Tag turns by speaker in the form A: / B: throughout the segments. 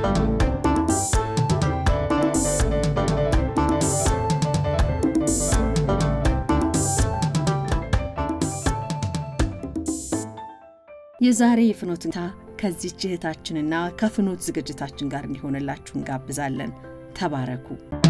A: የዛሬ የፍኖት እንታ ከዚች እህታችንና ከፍኖት ዝግጅታችን ጋር እንዲሆንላችሁ እንጋብዛለን። ተባረኩ።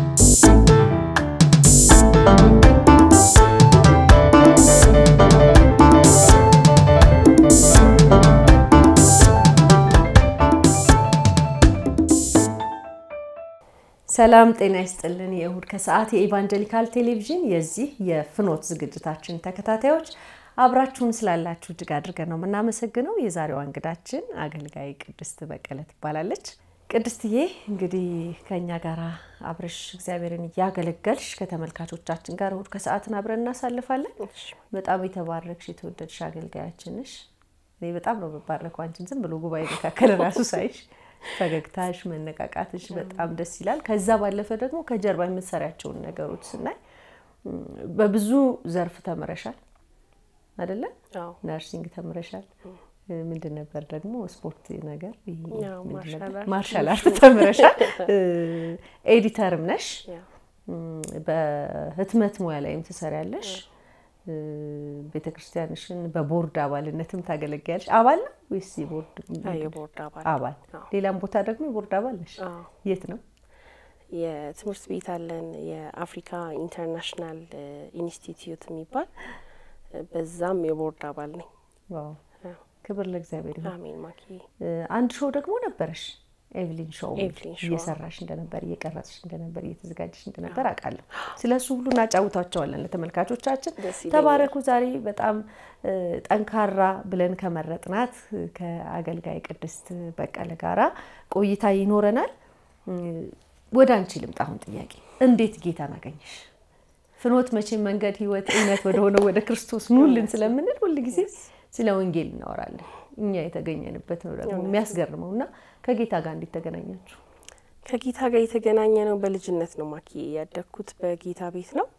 B: ሰላም ጤና ይስጥልን። የእሁድ ከሰዓት የኢቫንጀሊካል ቴሌቪዥን የዚህ የፍኖት ዝግጅታችን ተከታታዮች አብራችሁን ስላላችሁ እጅግ አድርገን ነው የምናመሰግነው። የዛሬዋ እንግዳችን አገልጋይ ቅድስት በቀለ ትባላለች። ቅድስትዬ እንግዲህ ከእኛ ጋር አብረሽ እግዚአብሔርን እያገለገልሽ ከተመልካቾቻችን ጋር እሁድ ከሰዓትን አብረን እናሳልፋለን። በጣም የተባረክሽ የተወደድሽ አገልጋያችን ነሽ። እኔ በጣም ነው የምባረከው አንቺን ዝም ብሎ ጉባኤ መካከል ራሱ ሳይሽ ፈገግታሽ፣ መነቃቃትሽ በጣም ደስ ይላል። ከዛ ባለፈ ደግሞ ከጀርባ የምትሰሪያቸውን ነገሮች ስናይ በብዙ ዘርፍ ተምረሻል አይደለ? ነርሲንግ ተምረሻል። ምንድን ነበር ደግሞ ስፖርት ነገር ማርሻል አርት ተምረሻል። ኤዲተርም ነሽ። በህትመት ሙያ ላይም ትሰሪያለሽ። ቤተ ክርስቲያንሽን በቦርድ አባልነትም ታገለግያለሽ። አባል ነው ወይስ
C: የቦርድ አባል?
B: አባል። ሌላም ቦታ ደግሞ የቦርድ አባል ነሽ። የት ነው?
C: የትምህርት ቤት አለን የአፍሪካ ኢንተርናሽናል ኢንስቲትዩት የሚባል በዛም የቦርድ አባል ነኝ።
B: ክብር ለእግዚአብሔር ይሁን።
C: አሜን። ማኪ
B: አንድ ሾው ደግሞ ነበረሽ ኤቭሊን ሾው
C: ኤቭሊን ሾው
B: እየሰራሽ እንደነበር እየቀረጽሽ እንደነበር እየተዘጋጀሽ እንደነበር አውቃለሁ። ስለ እሱ ሁሉ እናጫውታቸዋለን ለተመልካቾቻችን።
C: ደስ ይለኛል።
B: ተባረኩ። ዛሬ በጣም ጠንካራ ብለን ከመረጥናት ከአገልጋይ ቅድስት በቀለ ጋራ ቆይታ ይኖረናል። ወደ አንቺ ልምጣ። አሁን ጥያቄ እንዴት ጌታን አገኘሽ? ፍኖት መቼም መንገድ፣ ህይወት፣ እውነት ወደሆነው ወደ ክርስቶስ ኑልን ስለምንል ሁልጊዜ ስለ ወንጌል እናወራለን። እኛ የተገኘንበት ነው ደግሞ የሚያስገርመው እና ከጌታ ጋር እንዴት ተገናኛችሁ?
C: ከጌታ ጋር የተገናኘ ነው በልጅነት ነው ማኪ ያደግኩት በጌታ ቤት ነው።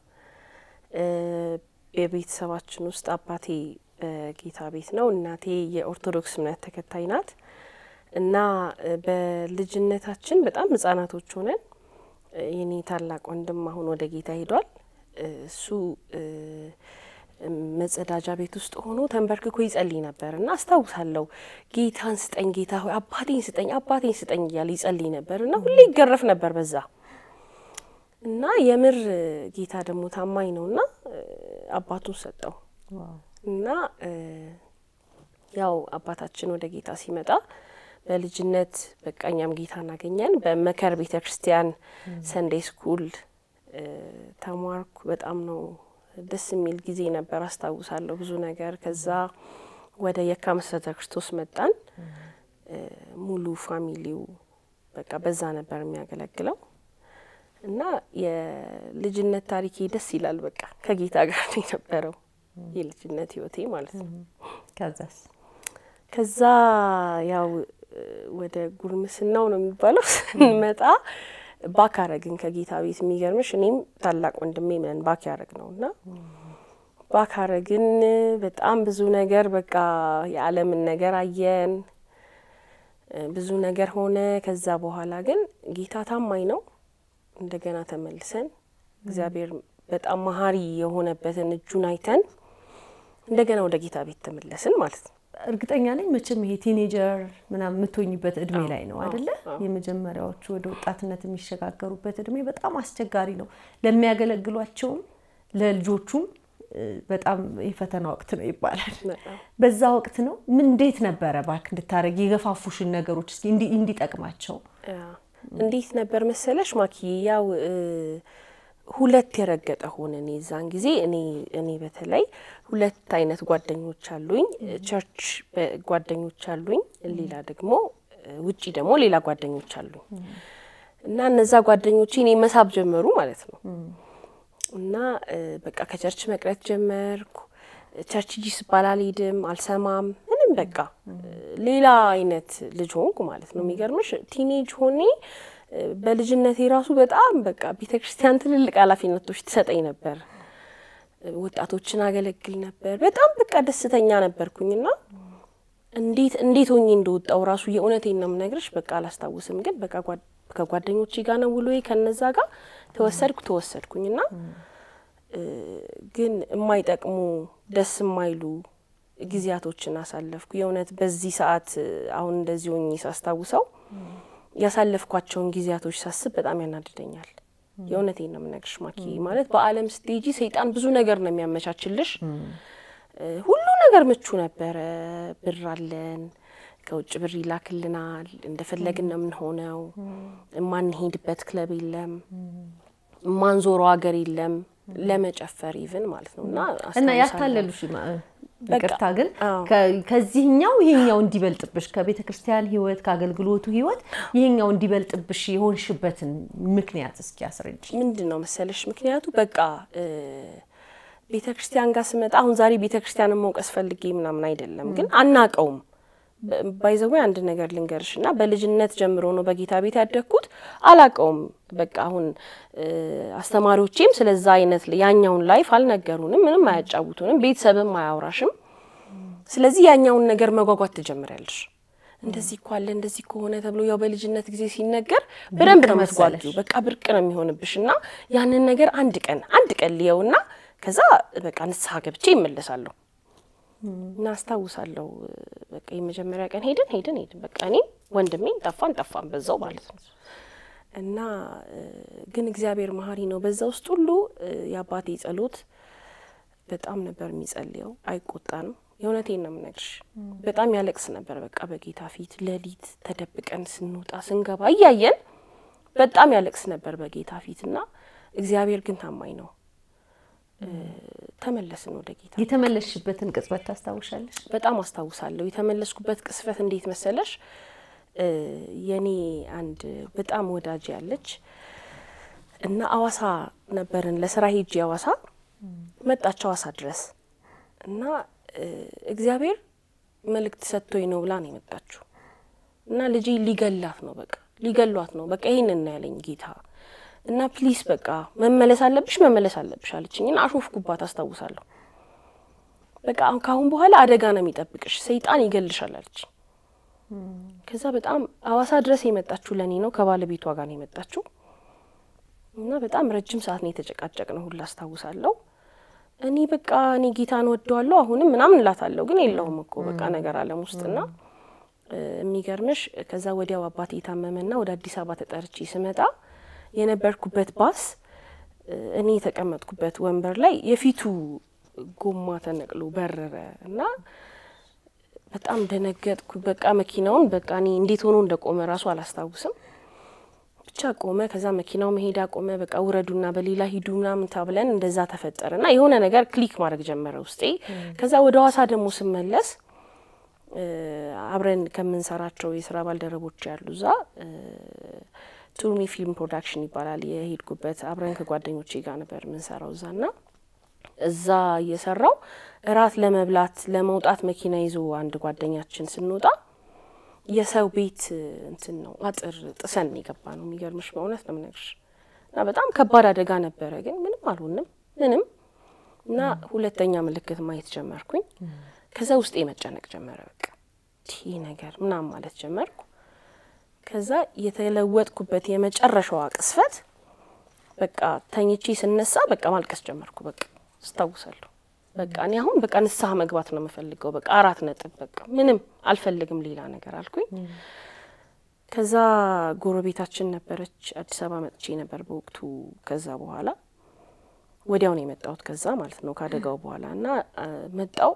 C: የቤተሰባችን ውስጥ አባቴ በጌታ ቤት ነው፣ እናቴ የኦርቶዶክስ እምነት ተከታይ ናት እና በልጅነታችን በጣም ህጻናቶች ሆነን የኔ ታላቅ ወንድም አሁን ወደ ጌታ ሄዷል። እሱ መጸዳጃ ቤት ውስጥ ሆኖ ተንበርክኮ ይጸልይ ነበር እና አስታውሳለሁ። ጌታን ስጠኝ ጌታ ሆይ አባቴን ስጠኝ አባቴን ስጠኝ እያለ ይጸልይ ነበር እና ሁሌ ይገረፍ ነበር በዛ እና የምር ጌታ ደግሞ ታማኝ ነው እና አባቱን ሰጠው እና ያው አባታችን ወደ ጌታ ሲመጣ በልጅነት በቃ እኛም ጌታ እናገኘን። በመከር ቤተ ክርስቲያን ሰንዴ ስኩል ተማርኩ። በጣም ነው ደስ የሚል ጊዜ ነበር። አስታውሳለሁ ብዙ ነገር። ከዛ ወደ የካ መሰረተ ክርስቶስ መጣን። ሙሉ ፋሚሊው በቃ በዛ ነበር የሚያገለግለው እና የልጅነት ታሪኬ ደስ ይላል። በቃ ከጌታ ጋር ነው የነበረው የልጅነት ህይወቴ ማለት ነው።
B: ከዛስ
C: ከዛ ያው ወደ ጉርምስናው ነው የሚባለው ስንመጣ ባክ አረግን ከጌታ ቤት። የሚገርምሽ እኔም ታላቅ ወንድሜ ምን ባክ ያረግ ነው እና ባክ አረግን። በጣም ብዙ ነገር በቃ የዓለምን ነገር አየን፣ ብዙ ነገር ሆነ። ከዛ በኋላ ግን ጌታ ታማኝ ነው። እንደገና ተመልሰን እግዚአብሔር በጣም መሀሪ የሆነበትን እጁን አይተን እንደገና ወደ ጌታ ቤት ተመለስን ማለት ነው።
B: እርግጠኛ ነኝ መቼም ይሄ ቲኔጀር ምናምን የምትሆኝበት እድሜ ላይ ነው አደለ? የመጀመሪያዎቹ ወደ ወጣትነት የሚሸጋገሩበት እድሜ በጣም አስቸጋሪ ነው። ለሚያገለግሏቸውም ለልጆቹም በጣም የፈተና ወቅት ነው ይባላል። በዛ ወቅት ነው ምን እንዴት ነበረ ባክ እንድታደረግ የገፋፉሽን ነገሮች እስኪ እንዲጠቅማቸው
C: እንዴት ነበር መሰለሽ ማኪ ያው ሁለት የረገጠ ሆነን የዛን ጊዜ እኔ እኔ በተለይ ሁለት አይነት ጓደኞች አሉኝ። ቸርች ጓደኞች አሉኝ፣ ሌላ ደግሞ ውጪ ደግሞ ሌላ ጓደኞች አሉኝ እና እነዛ ጓደኞቼ እኔ መሳብ ጀመሩ ማለት ነው እና በቃ ከቸርች መቅረት ጀመርኩ። ቸርች ጂ ስባል አልሄድም፣ አልሰማም፣ ምንም በቃ ሌላ አይነት ልጅ ሆንኩ ማለት ነው። የሚገርምሽ ቲኔጅ ሆኔ በልጅነቴ ራሱ በጣም በቃ ቤተ ክርስቲያን ትልልቅ ኃላፊነቶች ትሰጠኝ ነበር። ወጣቶችን አገለግል ነበር። በጣም በቃ ደስተኛ ነበርኩኝና እንዴት እንዴት ሆኜ እንደወጣው ራሱ የእውነቴን ነው የምነግርሽ። በቃ አላስታውስም፣ ግን በቃ ጓድ- ከጓደኞቼ ጋር ነው ውሎዬ። ከነዛ ጋር ተወሰድኩ ተወሰድኩኝና እ፣ ግን የማይጠቅሙ ደስ የማይሉ ጊዜያቶችን አሳለፍኩ። የእውነት በዚህ ሰዓት እ፣ አሁን እንደዚህ ሆኜ ሳስታውሰው ያሳለፍኳቸውን ጊዜያቶች ሳስብ በጣም ያናድደኛል። የእውነቴን ነው የምነግርሽ ማኪ። ማለት በዓለም ስትሄጂ ሰይጣን ብዙ ነገር ነው የሚያመቻችልሽ። እ፣ ሁሉ ነገር ምቹ ነበረ። ብር አለን፣ ከውጭ ብር ይላክልናል፣ እንደፈለግን ነው የምንሆነው። የማንሄድበት ክለብ የለም፣ የማንዞረው ሀገር የለም ለመጨፈር ኢቭን ማለት ነው እና
B: እና
C: አስታውሳለሁ።
B: ያታለሉሽ ማ-
C: በቃ፣
B: ይቅርታ ግን
C: አዎ።
B: ከ- ከዚህኛው ይሄኛው እንዲበልጥብሽ ከቤተ ክርስቲያን ህይወት ከአገልግሎቱ ህይወት ይሄኛው እንዲበልጥብሽ የሆንሽበትን ምክንያት እስኪ አስረጅ።
C: ምንድን ነው መሰለሽ ምክንያቱ በቃ ቤተ ክርስቲያን ጋር ስመጣ አሁን ዛሬ ቤተ ክርስቲያንን መውቀስ ፈልጌ ምናምን አይደለም፣ ግን አናቀውም። ባይዘዌ አንድ ነገር ልንገርሽ እና በልጅነት ጀምሮ ነው በጌታ ቤት ያደግኩት። አላቀውም በቃ አሁን እ፣ አስተማሪዎቼም ስለዛ አይነት ያኛውን ላይፍ አልነገሩንም፣ ምንም አያጫውቱንም፣ ቤተሰብም አያውራሽም። ስለዚህ ያኛውን ነገር መጓጓት ትጀምሪያለሽ። እንደዚህ እኮ አለ እንደዚህ ከሆነ ተብሎ ያው በልጅነት ጊዜ ሲነገር በደንብ ነው
B: መሰለሽ።
C: የምትጓጁ። በቃ ብርቅ ነው የሚሆንብሽ እና ያንን ነገር አንድ ቀን አንድ ቀን ልየውና ከዛ በቃ ንስሐ ገብቼ ይመለሳለሁ እና አስታውሳለሁ። በቃ የመጀመሪያ ቀን ሄድን ሄድን ሄድን በቃ እኔ ወንድሜን ጠፋን ጠፋን በዛው ማለት ነው። እና እ፣ ግን እግዚአብሔር መሀሪ ነው። በዛ ውስጥ ሁሉ እ፣ የአባቴ ጸሎት በጣም ነበር የሚጸልየው። አይቆጣንም። የእውነቴን ነው የምነግርሽ። በጣም ያለቅስ ነበር። በቃ በጌታ ፊት ሌሊት ተደብቀን ስንወጣ ስንገባ እያየን በጣም ያለቅስ ነበር በጌታ ፊት እና እግዚአብሔር ግን ታማኝ ነው። እ፣ ተመለስን ወደ ጌታ
B: የተመለስሽበትን ቅጽበት ታስታውሻለሽ?
C: በጣም አስታውሳለሁ። የተመለስኩበት ቅስፈት እንዴት መሰለሽ? እ፣ የኔ አንድ በጣም ወዳጅ ያለች እና አዋሳ ነበርን ለስራ ሄጄ አዋሳ መጣች አዋሳ ድረስ እና እ፣ እግዚአብሔር መልእክት ሰጥቶኝ ነው ብላ ነው የመጣችው እና ልጄ ሊገላት ነው በቃ ሊገሏት ነው በቃ ይህንን ነው ያለኝ ጌታ እና ፕሊስ በቃ መመለስ አለብሽ መመለስ አለብሽ አለችኝ እና አሾፍኩባት አስታውሳለሁ በቃ አሁን ካሁን በኋላ አደጋ ነው የሚጠብቅሽ ሰይጣን ይገልሻል አለች ከዛ በጣም አዋሳ ድረስ የመጣችው ለእኔ ነው ከባለቤቷ ጋር ነው የመጣችው እና በጣም ረጅም ሰዓት ነው የተጨቃጨቅ ነው ሁላ አስታውሳለሁ እኔ በቃ እኔ ጌታን ወደዋለሁ አሁንም ምናምን እላታለሁ ግን የለውም እኮ በቃ ነገር አለም ውስጥና እ፣ የሚገርምሽ ከዛ ወዲያው አባቴ የታመመና ወደ አዲስ አበባ ተጠርቼ ስመጣ የነበርኩበት ባስ እ፣ እኔ የተቀመጥኩበት ወንበር ላይ የፊቱ ጎማ ተነቅሎ በረረ እና በጣም ደነገጥኩ። በቃ መኪናውን በቃ እኔ እንዴት ሆኖ እንደቆመ ራሱ አላስታውስም። ብቻ ቆመ። ከዛ መኪናው መሄድ አቆመ። በቃ ውረዱና በሌላ ሂዱ ምናምን ተብለን እንደዛ ተፈጠረ እና የሆነ ነገር ክሊክ ማድረግ ጀመረ ውስጤ። ከዛ ወደ ሐዋሳ ደግሞ ስመለስ እ፣ አብረን ከምንሰራቸው የስራ ባልደረቦች ያሉ እዛ እ፣ ቱርኒ ፊልም ፕሮዳክሽን ይባላል የሄድኩበት አብረን ከጓደኞቼ ጋር ነበር የምንሰራው እዛ ና እዛ እየሰራው እራት ለመብላት ለመውጣት መኪና ይዞ አንድ ጓደኛችን ስንወጣ የሰው ቤት እ፣ እንትን ነው አጥር ጥሰን የገባ ነው። የሚገርምሽ በእውነት ነው የምነግርሽ። እና በጣም ከባድ አደጋ ነበረ፣ ግን ምንም አልሆንም ምንም። እና ሁለተኛ ምልክት ማየት ጀመርኩኝ። ከዛ ውስጤ መጨነቅ ጀመረ። በቃ ይህ ነገር ምናምን ማለት ጀመርኩ። ከዛ የተለወጥኩበት የመጨረሻዋ ቅስፈት በቃ ተኝቼ ስነሳ በቃ ማልቀስ ጀመርኩ። በቃ አስታውሳለሁ። በቃ እኔ አሁን በቃ ንስሐ መግባት ነው የምፈልገው። በቃ አራት ነጥብ በቃ ምንም አልፈልግም ሌላ ነገር አልኩኝ። ከዛ ጎረቤታችን ነበረች። አዲስ አበባ መጥቼ ነበር በወቅቱ። ከዛ በኋላ ወዲያው ነው የመጣሁት ከዛ ማለት ነው ከአደጋው በኋላ እና አ፣ መጣው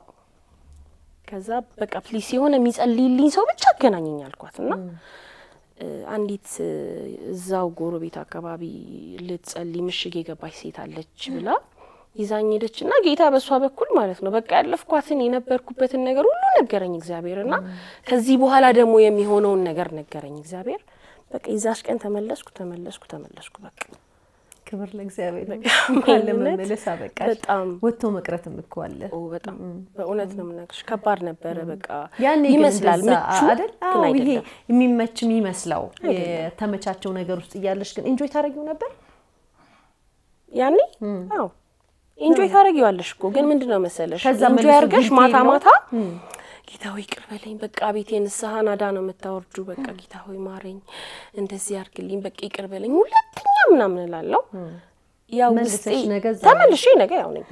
C: ከዛ በቃ ፕሊስ የሆነ የሚጸልይልኝ ሰው ብቻ አገናኘኝ አልኳት እና እ፣ አንዲት እ፣ እዛው ጎረቤት አካባቢ ልትጸልይ ምሽግ የገባች ሴት አለች ብላ ይዛኝ ሄደች እና ጌታ በእሷ በኩል ማለት ነው በቃ ያለፍኳትን የነበርኩበትን ነገር ሁሉ ነገረኝ እግዚአብሔር እና ከዚህ በኋላ ደግሞ የሚሆነውን ነገር ነገረኝ እግዚአብሔር። በቃ የዛች ቀን ተመለስኩ ተመለስኩ ተመለስኩ በቃ
B: ክብር ለእግዚአብሔር ነው።
C: በቃ
B: እንኳን
C: እውነት
B: ለመመለስ አበቃሽ።
C: በጣም
B: ወጥቶ መቅረትም እኮ አለ።
C: ኦ በጣም በእውነት ነው የምነግርሽ ከባድ ነበረ። በቃ
B: ያኔ ግን
C: ይመስላል
B: እንደዛ
C: ምቹ
B: አይደል?
C: ግን
B: አዎ፣ ይሄ
C: አይደለም።
B: የሚመች የሚመስለው የተመቻቸው ነገር ውስጥ እያለሽ ግን ኢንጆይ ታደርጊው ነበር።
C: ያኔ አዎ ኢንጆይ ታደርጊዋለሽ እኮ ግን ምንድን ነው መሰለሽ
B: ከዛ
C: ኢንጆይ
B: መልሶ
C: አድርገሽ
B: ጊዜ
C: ማታ
B: የለውም?
C: ማታ ጌታ ሆይ ይቅር በለኝ፣ በቃ ቤቴ ንስሐ ናዳ ነው የምታወርዱ፣ በቃ ጌታ ሆይ ማረኝ፣ እንደዚህ አድርግልኝ፣ በቃ ይቅር በለኝ ሁለተኛ ምናምን እላለሁ። ያው
B: መልሰሽ
C: ውስጤ
B: ነገ እዛ
C: ተመልሼ ነገ ያው ነኝ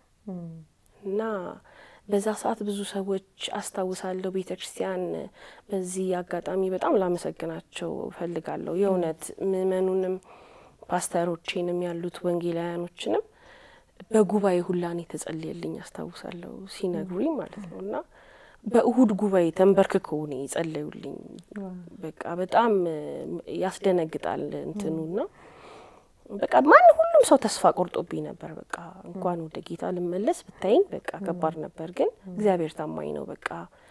C: እና በዛ ሰዓት ብዙ ሰዎች አስታውሳለሁ። ቤተ ክርስቲያን በዚህ አጋጣሚ በጣም ላመሰግናቸው እፈልጋለሁ። የእውነት ምእመኑንም ፓስተሮቼንም ያሉት ወንጌላውያኖችንም በጉባኤ ሁላን የተጸለየልኝ አስታውሳለሁ ሲነግሩኝ ማለት ነው እና በእሁድ ጉባኤ ተንበርክከው ነው የጸለዩልኝ። በቃ በጣም ያስደነግጣል እንትኑና በቃ ማን ሁሉም ሰው ተስፋ ቆርጦብኝ ነበር። በቃ እንኳን ወደ ጌታ ልመለስ ብታይኝ በቃ ከባድ ነበር። ግን እግዚአብሔር ታማኝ ነው። በቃ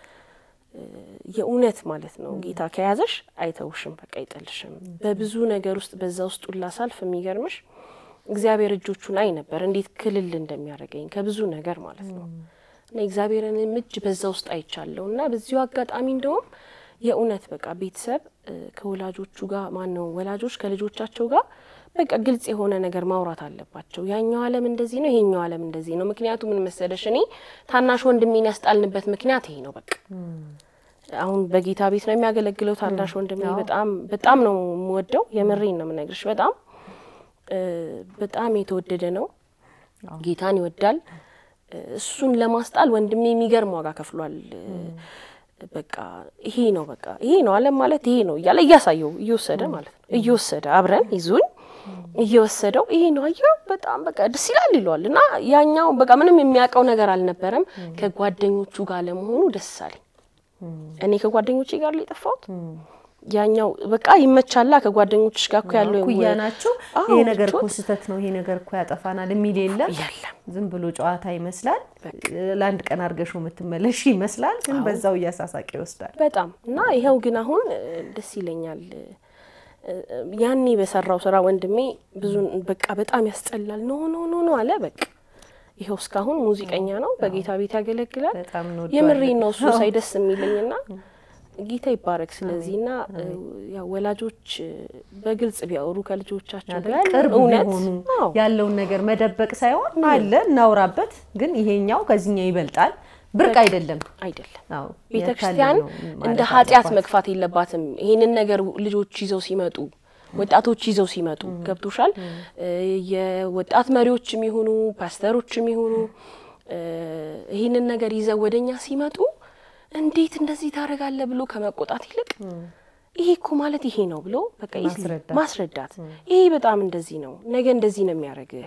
C: የእውነት ማለት ነው። ጌታ ከያዘሽ አይተውሽም፣ በቃ አይጠልሽም። በብዙ ነገር ውስጥ በዛ ውስጥ ሁላ ሳልፍ የሚገርምሽ እግዚአብሔር እጆቹን አይ ነበር እንዴት ክልል እንደሚያደርገኝ ከብዙ ነገር ማለት ነው። እና እግዚአብሔርንም እጅ በዛ ውስጥ አይቻለሁ እና በዚሁ አጋጣሚ እንደውም የእውነት በቃ ቤተሰብ ከወላጆቹ ጋር ማን ነው ወላጆች ከልጆቻቸው ጋር በቃ ግልጽ የሆነ ነገር ማውራት አለባቸው። ያኛው ዓለም እንደዚህ ነው፣ ይሄኛው ዓለም እንደዚህ ነው። ምክንያቱ ምን መሰለሽ፣ እኔ ታናሽ ወንድሜን ያስጣልንበት ምክንያት ይሄ ነው። በቃ አሁን በጌታ ቤት ነው የሚያገለግለው ታናሽ ወንድሜ። በጣም በጣም ነው የምወደው። የምሬን ነው የምነግርሽ። በጣም በጣም የተወደደ ነው። ጌታን ይወዳል። እሱን ለማስጣል ወንድሜ የሚገርም ዋጋ ከፍሏል። በቃ ይሄ ነው በቃ ይሄ ነው ዓለም ማለት ይሄ ነው እያለ እያሳየው እየወሰደ ማለት ነው እየወሰደ አብረን ይዙኝ እየወሰደው ይሄ ነው አየው በጣም በቃ ደስ ይላል ይለዋል። እና ያኛው በቃ ምንም የሚያውቀው ነገር አልነበረም። ከጓደኞቹ ጋር ለመሆኑ ደስ አለኝ። እኔ ከጓደኞቼ ጋር ላይ የጠፋሁት ያኛው በቃ ይመቻላ ከጓደኞችሽ ጋር እኮ ያለው
B: ኩያ ናችሁ። ይሄ ነገር እኮ ስህተት ነው፣ ይሄ ነገር እኮ ያጠፋናል የሚል የለም።
C: የለም
B: ዝም ብሎ ጨዋታ ይመስላል። ለአንድ ቀን አርገሾ የምትመለሽ ይመስላል፣ ግን በዛው እያሳሳቀ ይወስዳል።
C: በጣም እና ይኸው ግን አሁን ደስ ይለኛል። ያኔ በሰራው ስራ ወንድሜ ብዙ በቃ በጣም ያስጠላል ኖ ኖ ኖ ኖ አለ። በቃ ይኸው እስካሁን ሙዚቀኛ ነው፣ በጌታ ቤት ያገለግላል።
B: በጣም
C: የምሬን ነው እሱ ሳይ ደስ የሚለኝና ጌታ ይባረክ። ስለዚህ ና ያው ወላጆች በግልጽ ቢያወሩ ከልጆቻቸው ጋር
B: ቅርብ
C: እውነት
B: ቢሆኑ
C: አዎ፣
B: ያለውን ነገር መደበቅ ሳይሆን አለ እናውራበት፣ ግን ይሄኛው ከዚህኛው ይበልጣል ብርቅ አይደለም።
C: አይደለም
B: አዎ
C: ቤተ
B: ያካል
C: ክርስቲያን
B: ነው ማለት
C: እንደ ኃጢአት
B: አለባት።
C: መግፋት የለባትም። ይሄንን ነገር ልጆች ይዘው ሲመጡ ወጣቶች ይዘው ሲመጡ ገብቶሻል። የወጣት መሪዎች የሚሆኑ ፓስተሮች የሚሆኑ ይህንን ነገር ይዘው ወደኛ ሲመጡ እንዴት እንደዚህ ታደርጋለህ ብሎ ከመቆጣት ይልቅ ይሄ እኮ ማለት ይሄ ነው ብሎ በቃ easily
B: ማስረዳት።
C: ማስረዳት ይሄ በጣም እንደዚህ ነው፣ ነገ እንደዚህ ነው የሚያደርግህ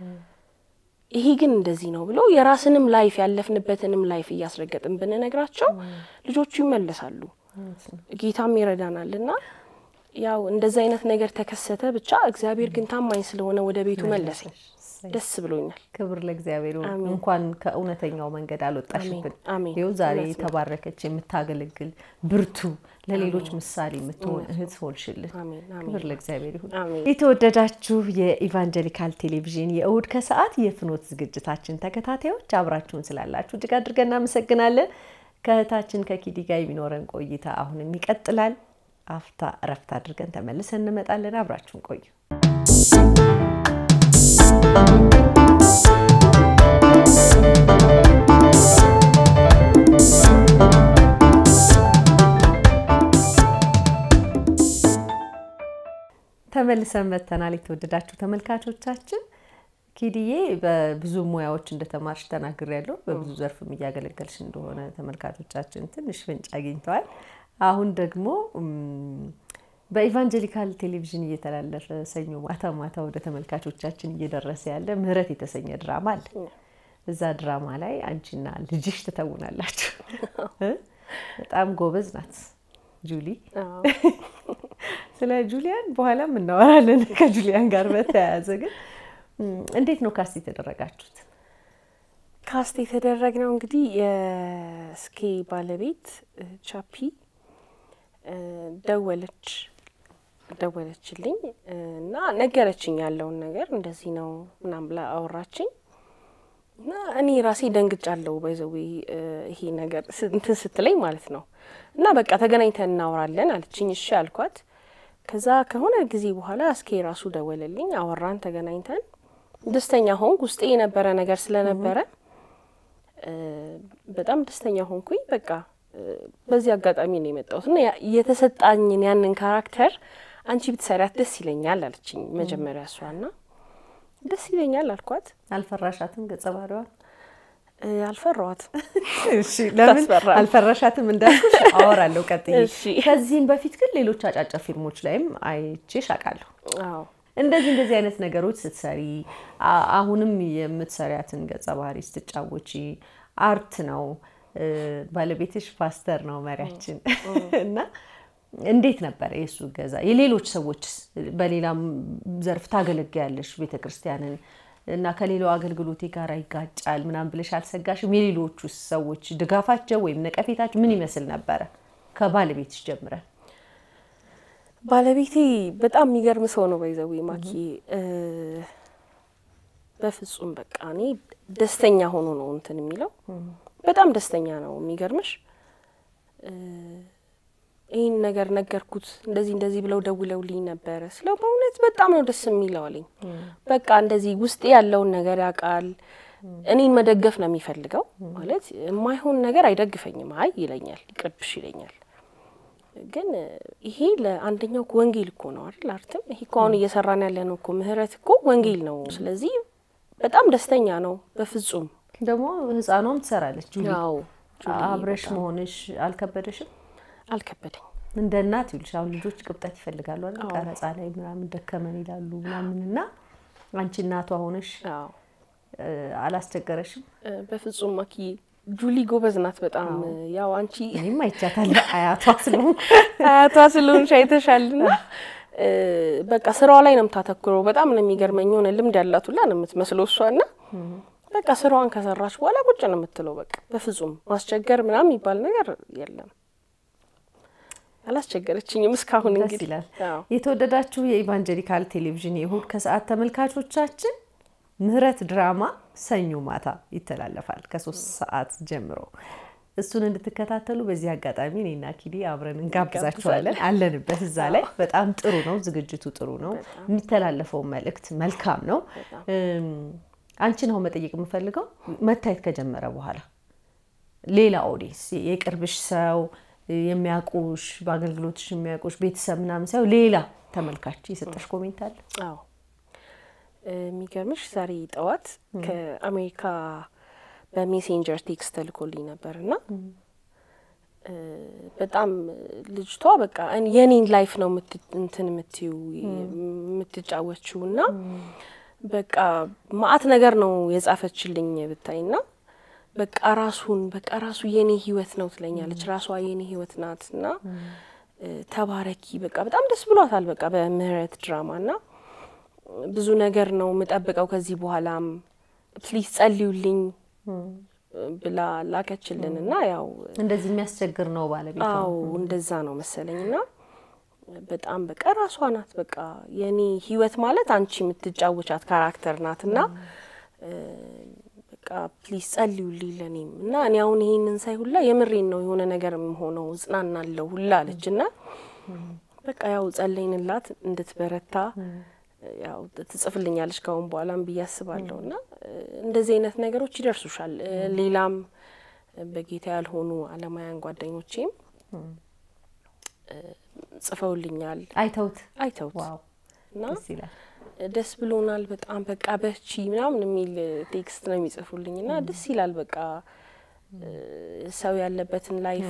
C: ይሄ ግን እንደዚህ ነው ብሎ የራስንም ላይፍ ያለፍንበትንም ላይፍ እያስረገጥን ብንነግራቸው ልጆቹ ይመለሳሉ። ጌታም ይረዳናል እና ያው እንደዚህ አይነት ነገር ተከሰተ። ብቻ እግዚአብሔር ግን ታማኝ ስለሆነ ወደ ቤቱ መለሰኝ። ደስ ብሎኛል።
B: ክብር ለእግዚአብሔር ይሁን።
C: አሜን።
B: እንኳን ከእውነተኛው መንገድ አልወጣሽብን።
C: አሜን፣ አሜን።
B: ይኸው ዛሬ
C: እውነት ነው።
B: የተባረከች የምታገለግል ብርቱ፣ ለሌሎች ምሳሌ የምትሆን እህት ሆንሽልን።
C: አሜን፣ አሜን።
B: ክብር ለእግዚአብሔር ይሁን።
C: አሜን።
B: የተወደዳችሁ የኢቫንጀሊካል ቴሌቪዥን የእሁድ ከሰዓት የፍኖት ዝግጅታችን ተከታታዮች አብራችሁን ስላላችሁ እጅግ አድርገን እናመሰግናለን። ከእህታችን ከኪዲ ጋር የሚኖረን ቆይታ አሁንም ይቀጥላል። አፍታ እረፍት አድርገን ተመልሰን እንመጣለን። አብራችሁን ቆዩ። ተመልሰን መጥተናል። የተወደዳችሁ ተመልካቾቻችን ኪድዬ በብዙ ሙያዎች እንደተማርሽ ተናግሬያለሁ። በብዙ ዘርፍም እያገለገልሽ እንደሆነ ተመልካቾቻችን ትንሽ ፍንጭ አግኝተዋል። አሁን ደግሞ እም፣ በኢቫንጀሊካል ቴሌቪዥን እየተላለፈ ሰኞ ማታ ማታ ወደ ተመልካቾቻችን እየደረሰ ያለ ምህረት የተሰኘ ድራማ አለ። እዛ ድራማ ላይ አንቺና ልጅሽ ትተውናላችሁ። እ? በጣም ጎበዝ ናት ጁሊ።
C: አዎ።
B: ስለ ጁሊያን በኋላም እናወራለን። ከጁሊያን ጋር በተያያዘ ግን እም፣ እንዴት ነው ካስት የተደረጋችሁት?
C: ካስት የተደረግነው እንግዲህ የስኬ ባለቤት እ፣ ቻፒ እ፣ ደወለች ደወለችልኝ እ፣ እና ነገረችኝ ያለውን ነገር እንደዚህ ነው ምናምን ብላ አወራችኝ እና እኔ ራሴ ደንግጫለሁ። ባይዘዌ ይሄ ነገር ስ- እንትን ስትለኝ ማለት ነው እና በቃ ተገናኝተን እናወራለን አለችኝ። እሺ አልኳት። ከዛ ከሆነ ጊዜ በኋላ እስኬ ራሱ ደወለልኝ፣ አወራን፣ ተገናኝተን ደስተኛ ሆንኩ። ውስጤ የነበረ ነገር ስለነበረ በጣም ደስተኛ ሆንኩኝ። በቃ በዚህ አጋጣሚ ነው የመጣሁት እና የተሰጣኝን ያንን ካራክተር አንቺ ብትሰሪያት ደስ ይለኛል አለችኝ መጀመሪያ እሷ ና ደስ ይለኛል አልኳት።
B: አልፈራሻትም ገጸ ባህሪዋን?
C: አልፈራዋትም።
B: እሺ ለምን
C: ታስፈራለች።
B: አልፈራሻትም እንዳልኩሽ አወራለሁ ቀጥዬ።
C: እሺ።
B: ከዚህም በፊት ግን ሌሎች አጫጭር ፊልሞች ላይም አይቼሽ አውቃለሁ።
C: አዎ
B: እንደዚህ እንደዚህ አይነት ነገሮች ስትሰሪ አ- አሁንም የምትሰሪያትን ገጸ ባህሪ ስትጫወቺ አርት ነው። እ፣ ባለቤትሽ ፓስተር ነው መሪያችን እና እንዴት ነበረ የእሱ ገዛ? የሌሎች ሰዎች በሌላም ዘርፍ ታገለግያለሽ ቤተ ክርስቲያንን እና ከሌላው አገልግሎቴ ጋር ይጋጫል ምናምን ብለሽ አልሰጋሽም? የሌሎቹ ሰዎች ድጋፋቸው ወይም ነቀፌታቸው ምን ይመስል ነበረ? ከባለቤትሽ ጀምረን
C: ባለቤቴ በጣም የሚገርም ሰው ነው። ባይዘዌ ማኪ እ፣ በፍጹም በቃ እኔ ደስተኛ ሆኖ ነው እንትን የሚለው በጣም ደስተኛ ነው። የሚገርምሽ እ፣ ይህን ነገር ነገርኩት እንደዚህ እንደዚህ ብለው ደውለውልኝ ነበረ ስለው በእውነት በጣም ነው ደስ የሚለው አለኝ። በቃ እንደዚህ ውስጤ ያለውን ነገር ያውቃል። እኔን መደገፍ ነው የሚፈልገው ማለት የማይሆን ነገር አይደግፈኝም። አይ ይለኛል፣ ይቅርብሽ ይለኛል። ግን ይሄ ለአንደኛው እኮ ወንጌል እኮ ነው አይደል? አርትም ይሄ እኮ አሁን እየሰራን ያለ ነው እኮ ምህረት እኮ ወንጌል ነው። ስለዚህ በጣም ደስተኛ ነው። በፍጹም
B: ደግሞ ህፃኗም ትሰራለች ጁሊ።
C: ያው ጁሊ
B: አብረሽ
C: በጣም
B: መሆንሽ አልከበደሽም?
C: አልከበደኝ።
B: እንደ እናት ይልሽ አሁን ልጆች ቅብጠት ይፈልጋሉ አይደል? ቀረጻ ላይ ምናምን ደከመን ይላሉ ምናምን እና አንቺ እናቷ ሆነሽ
C: አዎ
B: እ፣ አላስቸገረሽም?
C: እ፣ በፍጹም ማኪ ጁሊ ጎበዝ ናት በጣም ያው አንቺ
B: እኔም አይቻታለሁ አያቷ ስለሆንኩ
C: አያቷ ስለሆንሽ አይተሻልና እ፣ በቃ ስራዋ ላይ ነው የምታተኩረው። በጣም ነው የሚገርመኝ። የሆነ ልምድ ያላት ሁላ ነው የምትመስለው እሷና በቃ ስራዋን ከሰራች በኋላ ቁጭ ነው የምትለው። በቃ በፍጹም ማስቸገር ምናምን የሚባል ነገር የለም። አላስቸገረችኝም እስካሁን።
B: ደስ
C: እንግዲህ
B: ይላል።
C: አዎ።
B: የተወደዳችሁ የኢቫንጀሊካል ቴሌቪዥን የእሁድ ከሰዓት ተመልካቾቻችን ምህረት ድራማ ሰኞ ማታ ይተላለፋል ከሶስት ሰዓት ጀምሮ እሱን እንድትከታተሉ በዚህ አጋጣሚ እኔና ኪዲ አብረን እንጋብዛችኋለን። አለንበት እዛ ላይ በጣም ጥሩ ነው፣ ዝግጅቱ ጥሩ ነው፣ የሚተላለፈው መልእክት መልካም ነው። እም፣ አንቺን አሁን መጠየቅ የምፈልገው መታየት ከጀመረ በኋላ ሌላ ኦዲየንስ የቅርብሽ ሰው የሚያውቁሽ በአገልግሎትሽ የሚያውቁሽ ቤተሰብ ምናምን ሳይሆን ሌላ ተመልካች የሰጠሽ ኮሜንት አለ?
C: አዎ የሚገርምሽ ዛሬ ጠዋት ከአሜሪካ በሜሴንጀር ቴክስት ተልኮልኝ ነበር እና በጣም ልጅቷ በቃ እኔ- የኔን ላይፍ ነው የምት- እንትን የምትዩ የምትጫወችው እና በቃ ማአት ነገር ነው የጻፈችልኝ ብታይ ና በቃ ራሱን በቃ ራሱ የኔ ህይወት ነው ትለኛለች። ራሷ የኔ ህይወት ናት እና እ፣ ተባረኪ በቃ በጣም ደስ ብሏታል። በቃ በምህረት ድራማ እና ብዙ ነገር ነው የምጠብቀው ከዚህ በኋላም ፕሊዝ ጸልዩልኝ ብላ ላከችልን እና ያው
B: እንደዚህ የሚያስቸግር ነው ባለቤቷ።
C: አዎ እንደዛ ነው መሰለኝ እና በጣም በቃ ራሷ ናት በቃ የኔ ህይወት ማለት አንቺ የምትጫወቻት ካራክተር ናት እና እ፣ በቃ ፕሊዝ ጸልዩልኝ ለኔም እና እኔ አሁን ይሄንን ሳይ ሁላ የምሬን ነው የሆነ ነገር ሆነው እጽናናለሁ ሁላ አለች እና በቃ ያው ጸለይንላት እንድትበረታ ያው ትጽፍልኛለች ካሁን በኋላም ብዬ አስባለሁ እና እ፣ እንደዚህ አይነት ነገሮች ይደርሱሻል። እ፣ ሌላም በጌታ ያልሆኑ አለማውያን ጓደኞቼም እ፣ ጽፈውልኛል
B: አይተውት
C: አይተውት
B: ዋው
C: እና
B: ደስ ይላል።
C: ደስ ብሎናል በጣም በቃ በቺ ምናምን የሚል ቴክስት ነው የሚጽፉልኝ እና ደስ ይላል። በቃ እ፣ ሰው ያለበትን ላይፍ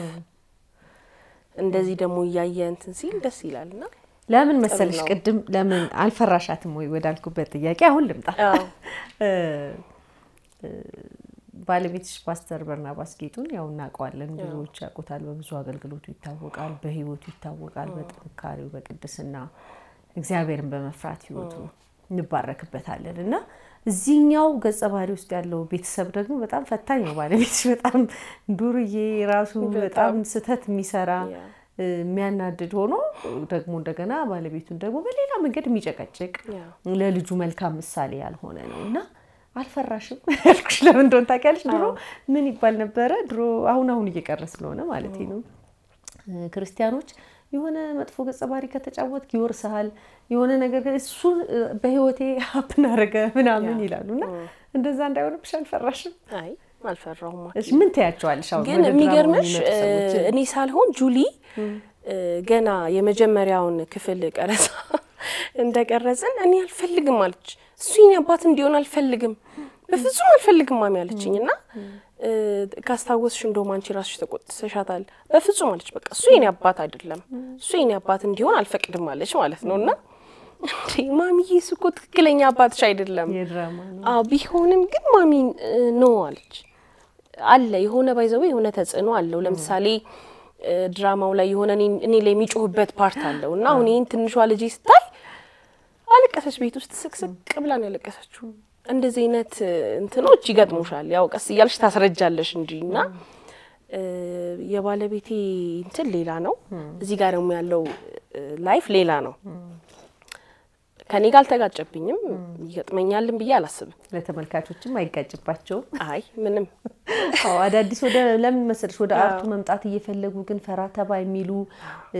C: እንደዚህ ደግሞ እያየ እንትን ሲል ደስ ይላል እና
B: ለምን መሰለሽ
C: ነው።
B: ቅድም ለምን አልፈራሻትም ወይ ወዳልኩበት ጥያቄ አሁን ልምጣ።
C: አዎ
B: እ፣ እ፣ ባለቤትሽ ፓስተር በርናባስ ጌጡን ያው እናውቀዋለን፣ ብዙዎች ያውቁታል። በብዙ አገልግሎቱ ይታወቃል፣ በህይወቱ ይታወቃል፣ በጥንካሬው በቅድስና እግዚአብሔርን በመፍራት ህይወቱ እንባረክበታለን እና እዚህኛው ገጸ ባህሪ ውስጥ ያለው ቤተሰብ ደግሞ በጣም ፈታኝ ነው። ባለቤትሽ በጣም ዱርዬ ራሱ በጣም ስህተት የሚሰራ
C: ያ።
B: እ፣ የሚያናድድ ሆኖ ደግሞ እንደገና ባለቤቱን ደግሞ በሌላ መንገድ የሚጨቀጭቅ
C: ያ።
B: ለልጁ መልካም ምሳሌ ያልሆነ ነው እና አልፈራሽም ያልኩሽ ለምን እንደሆነ ታውቂያለሽ? ድሮ ምን ይባል ነበረ? ድሮ አሁን አሁን እየቀረ ስለሆነ ማለት ነው እ፣ ክርስቲያኖች የሆነ መጥፎ ገጸ ባህሪ ከተጫወትክ ይወርስሃል፣ የሆነ ነገር ግን እሱ እ፣ በህይወቴ ሀፕን አደረገ ምናምን
C: ያ።
B: ይላሉ እና እንደዛ እንዳይሆንብሽ አልፈራሽም?
C: አይ አልፈራሁም።
B: እሺ ምን ትያቸዋለሽ? አሁን
C: ግን
B: ወደ ድራማው
C: የሚገርምሽ
B: የሚመጡ ሰዎችን?
C: እኔ ሳልሆን ጁሊ እ፣ ገና የመጀመሪያውን ክፍል ቀረጻ እንደቀረጽን እኔ አልፈልግም አለች። እሱ የኔ አባት እንዲሆን አልፈልግም፣ በፍጹም አልፈልግም ማሚ አለችኝ እና እ፣ ካስታወስሽ እንደውም አንቺ ራስሽ ተቆጥተሻታል። በፍጹም አለች። በቃ እሱ የኔ አባት አይደለም፣ እሱ የኔ አባት እንዲሆን አልፈቅድም አለች ማለት ነው እና እንዴ ማሚዬ እሱ እኮ ትክክለኛ አባትሽ አይደለም
B: የድራማ ነው።
C: አዎ ቢሆንም ግን ማሚ ኖ አለች። አለ የሆነ ባይዘው የሆነ ተጽዕኖ አለው። ለምሳሌ እ፣ ድራማው ላይ የሆነ እኔ- እኔ ላይ የሚጮህበት ፓርት አለው እና አሁን ይህን ትንሿ ልጄ ስታይ አለቀሰች። ቤት ውስጥ ስቅስቅ ብላ ነው ያለቀሰችው። እንደዚህ አይነት እ፣ እንትኖች ይገጥሙሻል። ያው ቀስ እያልሽ ታስረጃለሽ እንጂ እና እ፣ የባለቤቴ እንትን ሌላ ነው፣ እዚህ ጋር ደግሞ ያለው እ፣ ላይፍ ሌላ ነው። ከኔ ጋር አልተጋጨብኝም፣ ይገጥመኛልን ብዬ አላስብም።
B: ለተመልካቾችም አይጋጭባቸውም።
C: አይ ምንም
B: አዎ አዳዲስ ወደ ለምን መሰለሽ ወደ አርቱ መምጣት እየፈለጉ ግን ፈራ ተባ የሚሉ እ፣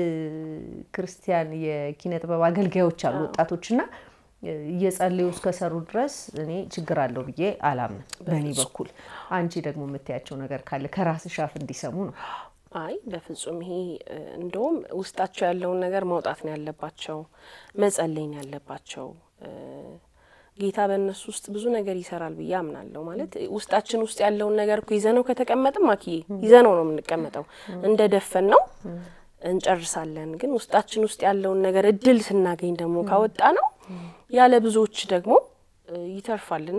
B: ክርስቲያን የኪነ ጥበብ አገልጋዮች አሉ ወጣቶች እና እ፣ እየጸለዩ እስከሰሩ ድረስ እኔ ችግር አለው ብዬ አላምንም በእኔ በኩል። አንቺ ደግሞ የምታያቸው ነገር ካለ ከራስሽ አፍ እንዲሰሙ ነው።
C: አይ በፍጹም ይሄ እ፣ እንደውም ውስጣቸው ያለውን ነገር ማውጣት ነው ያለባቸው፣ መጸለይ ነው ያለባቸው። እ፣ ጌታ በእነሱ ውስጥ ብዙ ነገር ይሰራል ብዬ አምናለሁ። ማለት ውስጣችን ውስጥ ያለውን ነገር እኮ ይዘነው ከተቀመጥም አኪዬ ይዘነው ነው የምንቀመጠው። እንደ ደፈን ነው እንጨርሳለን። ግን ውስጣችን ውስጥ ያለውን ነገር እድል ስናገኝ ደግሞ ካወጣ ነው ያለ ብዙዎች ደግሞ እ፣ ይተርፋልና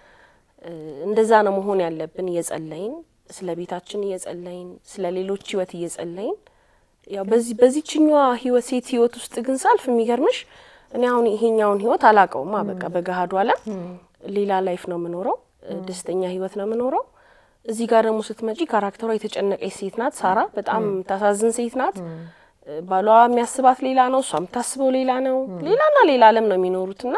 C: እ፣ እንደዛ ነው መሆን ያለብን። እየጸለይን ስለ ቤታችን እየጸለይን ስለ ሌሎች ህይወት እየጸለይን ያው በዚህ በዚችኛዋ ህይወት ሴት ህይወት ውስጥ ግን ሳልፍ የሚገርምሽ እኔ አሁን ይሄኛውን ህይወት አላቀውማ። በቃ በገሃዱ ዓለም ሌላ ላይፍ ነው የምኖረው፣ እ፣ ደስተኛ ህይወት ነው የምኖረው። እዚህ ጋር ደግሞ ስትመጪ ካራክተሯ የተጨነቀች ሴት ናት። ሳራ በጣም ታሳዝን ሴት ናት። እ፣ ባሏ የሚያስባት ሌላ ነው፣ እሷ የምታስበው ሌላ ነው። ሌላና ሌላ ዓለም ነው የሚኖሩትና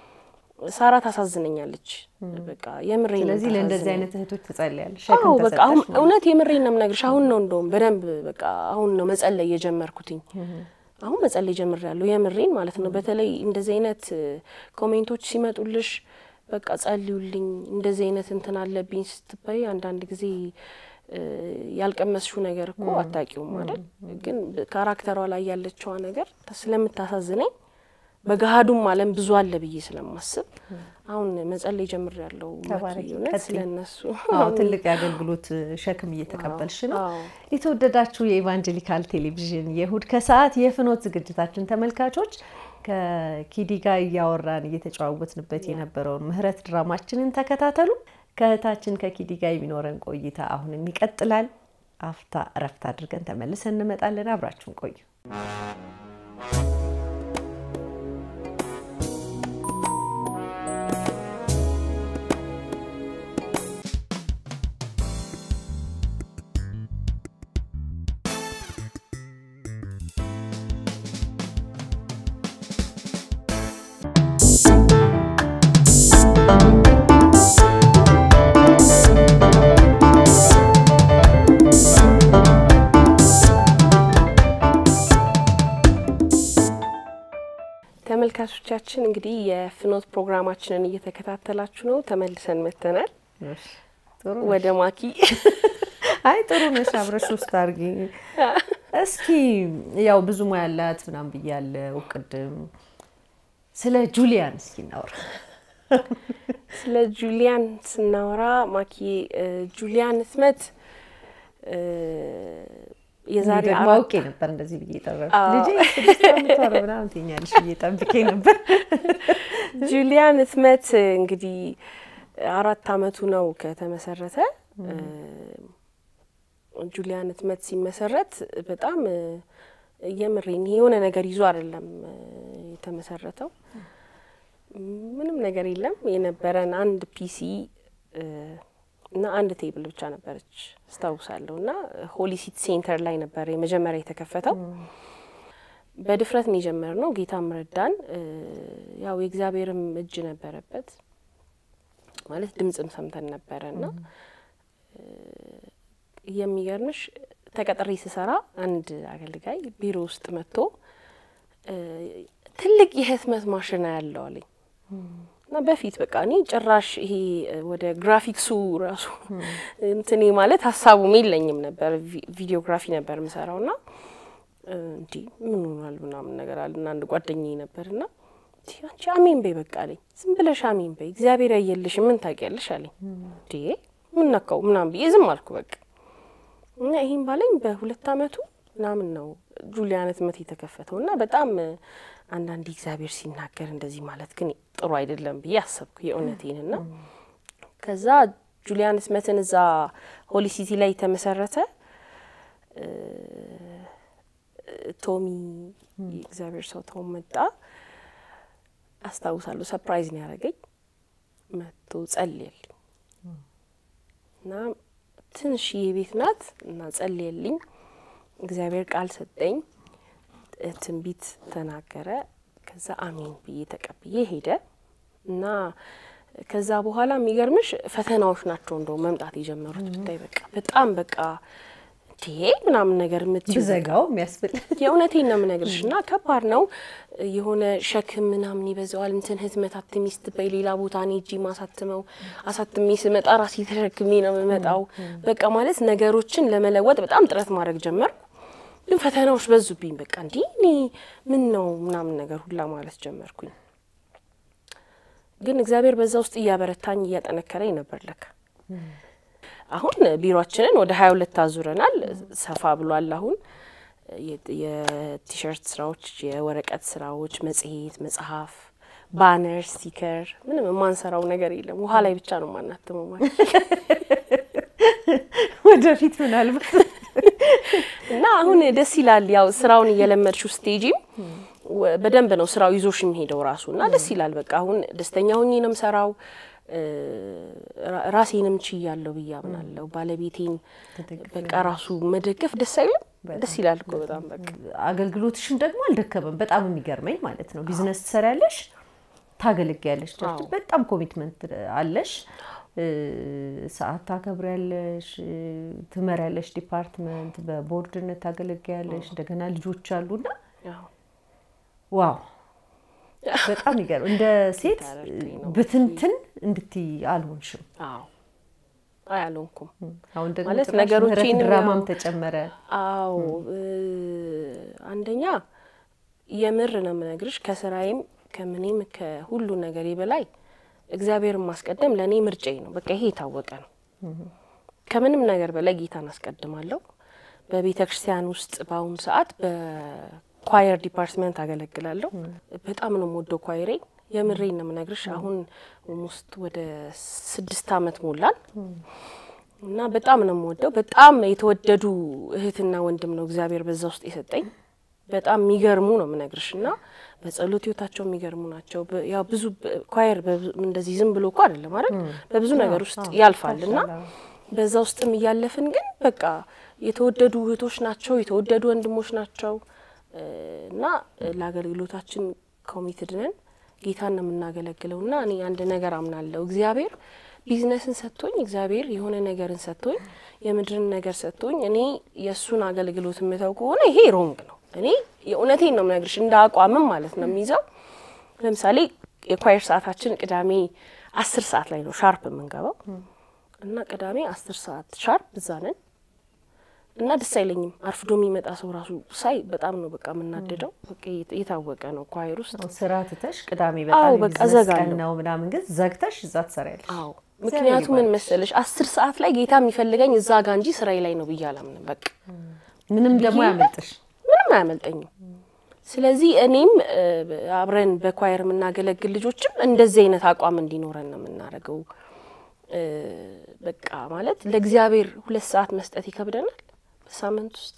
C: ሳራ ታሳዝነኛለች። በቃ የምሬ ነው
B: ስለዚህ ለእንደዚህ
C: ታሳዝነኝ።
B: አይነት እህቶች ትጸልያለሽ።
C: አዎ
B: ሸክም
C: በቃ አሁን
B: ተሰጠሽ ማለት ነው።
C: እውነት የምሬን ነው የምነግርሽ። አሁን ነው እንደውም በደንብ በቃ አሁን ነው መጸለይ የጀመርኩትኝ። አሁን መጸለይ ጀምሬያለሁ የምሬን ማለት ነው። በተለይ እንደዚህ አይነት እ፣ ኮሜንቶች ሲመጡልሽ በቃ ጸልዩልኝ፣ እንደዚህ አይነት እንትን አለብኝ ስትባይ አንዳንድ ጊዜ እ፣ ያልቀመስሽው ነገር እኮ አታውቂውም አይደል? ግን ካራክተሯ ላይ ያለችዋ ነገር ስለምታሳዝነኝ በገሃዱም ዓለም ብዙ አለ ብዬ ስለማስብ አሁን መጸለይ ጀምሬያለሁ።
B: ተባረኪ፣
C: እውነት
B: ቀጥይ።
C: ስለ እነሱ
B: አዎ ትልቅ የአገልግሎት ሸክም እየተቀበልሽ ነው።
C: አዎ።
B: የተወደዳችሁ የኢቫንጀሊካል ቴሌቪዥን የእሁድ ከሰዓት የፍኖት ዝግጅታችን ተመልካቾች ከኪዲ ጋር እያወራን እየተጨዋወትንበት የነበረውን ምህረት ድራማችንን ተከታተሉ። ከእህታችን ከኪዲ ጋር የሚኖረን ቆይታ አሁንም ይቀጥላል። አፍታ እረፍት አድርገን ተመልሰን እንመጣለን። አብራችሁን ቆዩ።
C: ተመልካቾቻችን እንግዲህ የፍኖት ፕሮግራማችንን እየተከታተላችሁ ነው። ተመልሰን መጥተናል
B: ጥሩ ነው።
C: ወደ ማኪ።
B: አይ ጥሩ ነሽ፣ አብረሽ ውስጥ አድርጊ። እስኪ ያው ብዙ ሙያ ያላት ምናምን ብያለሁ ቅድም። ስለ ጁሊያን እስኪ እናውራ።
C: ስለ ጁሊያን ስናወራ ማኪ እ፣ ጁሊያን ህትመት እ፣ የዛሬ
B: ደግሞ
C: አራት
B: አውቄ ነበር እንደዚህ ብዬ ጠራ
C: አዎ።
B: ልጄ ስድስት ዓመቷ ነው ምናምን ትይኛለሽ ብዬ ጠብቄ ነበር።
C: ጁሊያን ህትመት እንግዲህ አራት አመቱ ነው ከተመሰረተ። እ፣ ጁሊያን ህትመት ሲመሰረት በጣም እ፣ የምሬን የሆነ ነገር ይዞ አይደለም እ፣ የተመሰረተው። ምንም ነገር የለም። የነበረን አንድ ፒሲ እ፣ እና አንድ ቴብል ብቻ ነበረች አስታውሳለሁ። እና ሆሊሲት ሴንተር ላይ ነበር የመጀመሪያ የተከፈተው። በድፍረት ነው የጀመርነው። ጌታም ረዳን። እ፣ ያው የእግዚአብሔርም እጅ ነበረበት ማለት ድምጽም ሰምተን ነበረ እና እ፣ የሚገርምሽ ተቀጥሬ ስሰራ አንድ አገልጋይ ቢሮ ውስጥ መጥቶ እ፣ ትልቅ የህትመት ማሽን ያለው አለኝ እና እና በፊት በቃ እኔ ጭራሽ ይሄ ወደ ግራፊክሱ ራሱ እንትኔ ማለት ሀሳቡም የለኝም ነበር። ቪዲዮግራፊ ነበር የምሰራው ና እንዲህ ምን ሆኗል ምናምን ነገር አለ እና አንድ ጓደኛዬ ነበር ና አንቺ አሜን በይ በቃ አለኝ። ዝም ብለሽ አሜን በይ እግዚአብሔር ያየልሽ ምን ታውቂያለሽ አለኝ። እንዴ ምን ነካው ምናምን ብዬ ዝም አልኩ በቃ እና ይህም ባለኝ በሁለት አመቱ ምናምን ነው ጁሊያን ህትመት የተከፈተው እና በጣም አንዳንድ እግዚአብሔር ሲናገር እንደዚህ ማለት ግን ጥሩ አይደለም ብዬ አሰብኩ የእውነቴን ና ከዛ ጁሊያን ህትመትን እዛ ሆሊ ሲቲ ላይ የተመሰረተ ቶሚ የእግዚአብሔር ሰው ተው መጣ አስታውሳለሁ። ሰፕራይዝ ነው ያደረገኝ። መጥቶ ጸልየልኝ እና ትንሽዬ ቤት ናት እና ጸልየልኝ። እግዚአብሔር ቃል ሰጠኝ፣ ትንቢት ተናገረ። ከዛ አሜን ብዬ ተቀብዬ ሄደ እና ከዛ በኋላ የሚገርምሽ ፈተናዎች ናቸው እንደው መምጣት የጀመሩት ብታይ በቃ በጣም በቃ ይሄ ምናምን ነገር የምትይው
B: ብዘጋው የሚያስብል
C: የእውነቴን ነው የምነግርሽ። እና ከባድ ነው የሆነ ሸክም ምናምን ይበዛዋል። እንትን ህትመት አትሚ ስትበይ ሌላ ቦታ እኔ እጂ ማሳትመው አሳትሜ ስመጣ ራሴ ተሸክሜ ነው የምመጣው። በቃ ማለት ነገሮችን ለመለወጥ በጣም ጥረት ማድረግ ጀመርኩ። ግን ፈተናዎች በዙብኝ። በቃ እንዲህ እኔ ምን ነው ምናምን ነገር ሁላ ማለት ጀመርኩኝ። ግን እግዚአብሔር በዛ ውስጥ እያበረታኝ እያጠነከረኝ ነበር ለካ አሁን ቢሮችንን ወደ ሀያ ሁለት አዙረናል። ሰፋ ብሏል። አሁን የቲሸርት ስራዎች፣ የወረቀት ስራዎች፣ መጽሔት፣ መጽሐፍ፣ ባነር፣ ስቲከር ምንም የማንሰራው ነገር የለም። ውሃ ላይ ብቻ ነው የማናትመው ማለት
B: ወደፊት ምናልባት
C: እና አሁን ደስ ይላል። ያው ስራውን እየለመድሽው ስቴጂም በደንብ ነው ስራው ይዞሽ የሚሄደው ራሱ እና ደስ ይላል። በቃ አሁን ደስተኛ ሆኜ ነው የምሰራው። ራሴንም ችያለሁ ብዬ አምናለሁ። ባለቤቴን በቃ ራሱ መደገፍ ደስ አይልም? ደስ ይላል እኮ በጣም በቃ
B: አገልግሎትሽን ደግሞ አልደከመም። በጣም የሚገርመኝ ማለት ነው ቢዝነስ ትሰሪያለሽ፣ ታገለግያለሽ፣ ቸርች በጣም ኮሚትመንት አለሽ፣ ሰዓት ታከብሪያለሽ፣ ትመሪያለሽ፣ ዲፓርትመንት በቦርድነት ታገለግያለሽ። እንደገና ልጆች አሉና ዋው በጣም ይገርም። እንደ ሴት ብትንትን እንድትይ አልሆንሽም።
C: አዎ አያልሆንኩም።
B: አሁን ደግሞ
C: ማለት
B: ጭራሽ
C: ነገሮቼን
B: ምህረት ድራማም
C: ያው-
B: ተጨመረ።
C: አዎ አንደኛ የምር ነው የምነግርሽ፣ ከስራዬም ከምኔም ከሁሉ ነገሬ በላይ እግዚአብሔርን ማስቀደም ለእኔ ምርጫዬ ነው። በቃ ይሄ የታወቀ ነው። ከምንም ነገር በላይ ጌታን አስቀድማለሁ። በቤተ ክርስቲያን ውስጥ በአሁኑ ሰዓት በኳየር ዲፓርትመንት አገለግላለሁ። በጣም ነው የምወደው ኳይሬ። የምሬን ነው የምነግርሽ። አሁን ውስጥ ወደ ስድስት አመት ሞላል እና በጣም ነው የምወደው። በጣም የተወደዱ እህትና ወንድም ነው እግዚአብሔር በዛ ውስጥ የሰጠኝ። በጣም የሚገርሙ ነው የምነግርሽ እና በጸሎት ህይወታቸው የሚገርሙ ናቸው። በ- ያው ብዙ በ- ኳየር በብዙ- እንደዚህ ዝም ብሎ እኮ አይደለም አይደል? በብዙ ነገር ውስጥ ያልፋል እና በዛ ውስጥም እያለፍን ግን በቃ የተወደዱ እህቶች ናቸው፣ የተወደዱ ወንድሞች ናቸው እ እና ለአገልግሎታችን ኮሚትድ ነን። ጌታን ነው የምናገለግለው እና እኔ አንድ ነገር አምናለሁ። እግዚአብሔር ቢዝነስን ሰጥቶኝ፣ እግዚአብሔር የሆነ ነገርን ሰጥቶኝ፣ የምድርን ነገር ሰጥቶኝ እኔ የእሱን አገልግሎት የምተው ከሆነ ይሄ ሮንግ ነው። እኔ የእውነቴን ነው የምነግርሽ እንደ አቋምም ማለት ነው የሚይዘው። ለምሳሌ የኳየር ሰዓታችን ቅዳሜ አስር ሰዓት ላይ ነው ሻርፕ የምንገባው እና ቅዳሜ አስር ሰዓት ሻርፕ እዛ ነን እና ደስ አይለኝም። አርፍዶ የሚመጣ ሰው ራሱ ሳይ በጣም ነው በቃ የምናደደው። በቃ የት- የታወቀ ነው ኳየር ውስጥ
B: አዎ፣ ስራ ትተሽ ቅዳሜ
C: አዎ፣
B: በጣም
C: በቃ
B: የቢዝነስ ቀን
C: እዘጋለሁ።
B: ነው ምናምን፣ ግን ዘግተሽ እዛ ትሰሪያለሽ።
C: አዎ ምክንያቱ ምን መሰለሽ አስር ሰዓት ላይ ጌታ የሚፈልገኝ እዛ ጋ እንጂ ስራዬ ላይ ነው ብዬ አላምንም። በቃ
B: ምንም ደግሞ ያመልጥሽ።
C: ምንም አያመልጠኝም። ስለዚህ እኔም እ፣ አብረን በኳየር የምናገለግል ልጆችም እንደዚህ አይነት አቋም እንዲኖረን ነው የምናደርገው። እ፣ በቃ ማለት ለእግዚአብሔር ሁለት ሰዓት መስጠት ይከብደናል። በሳምንት ውስጥ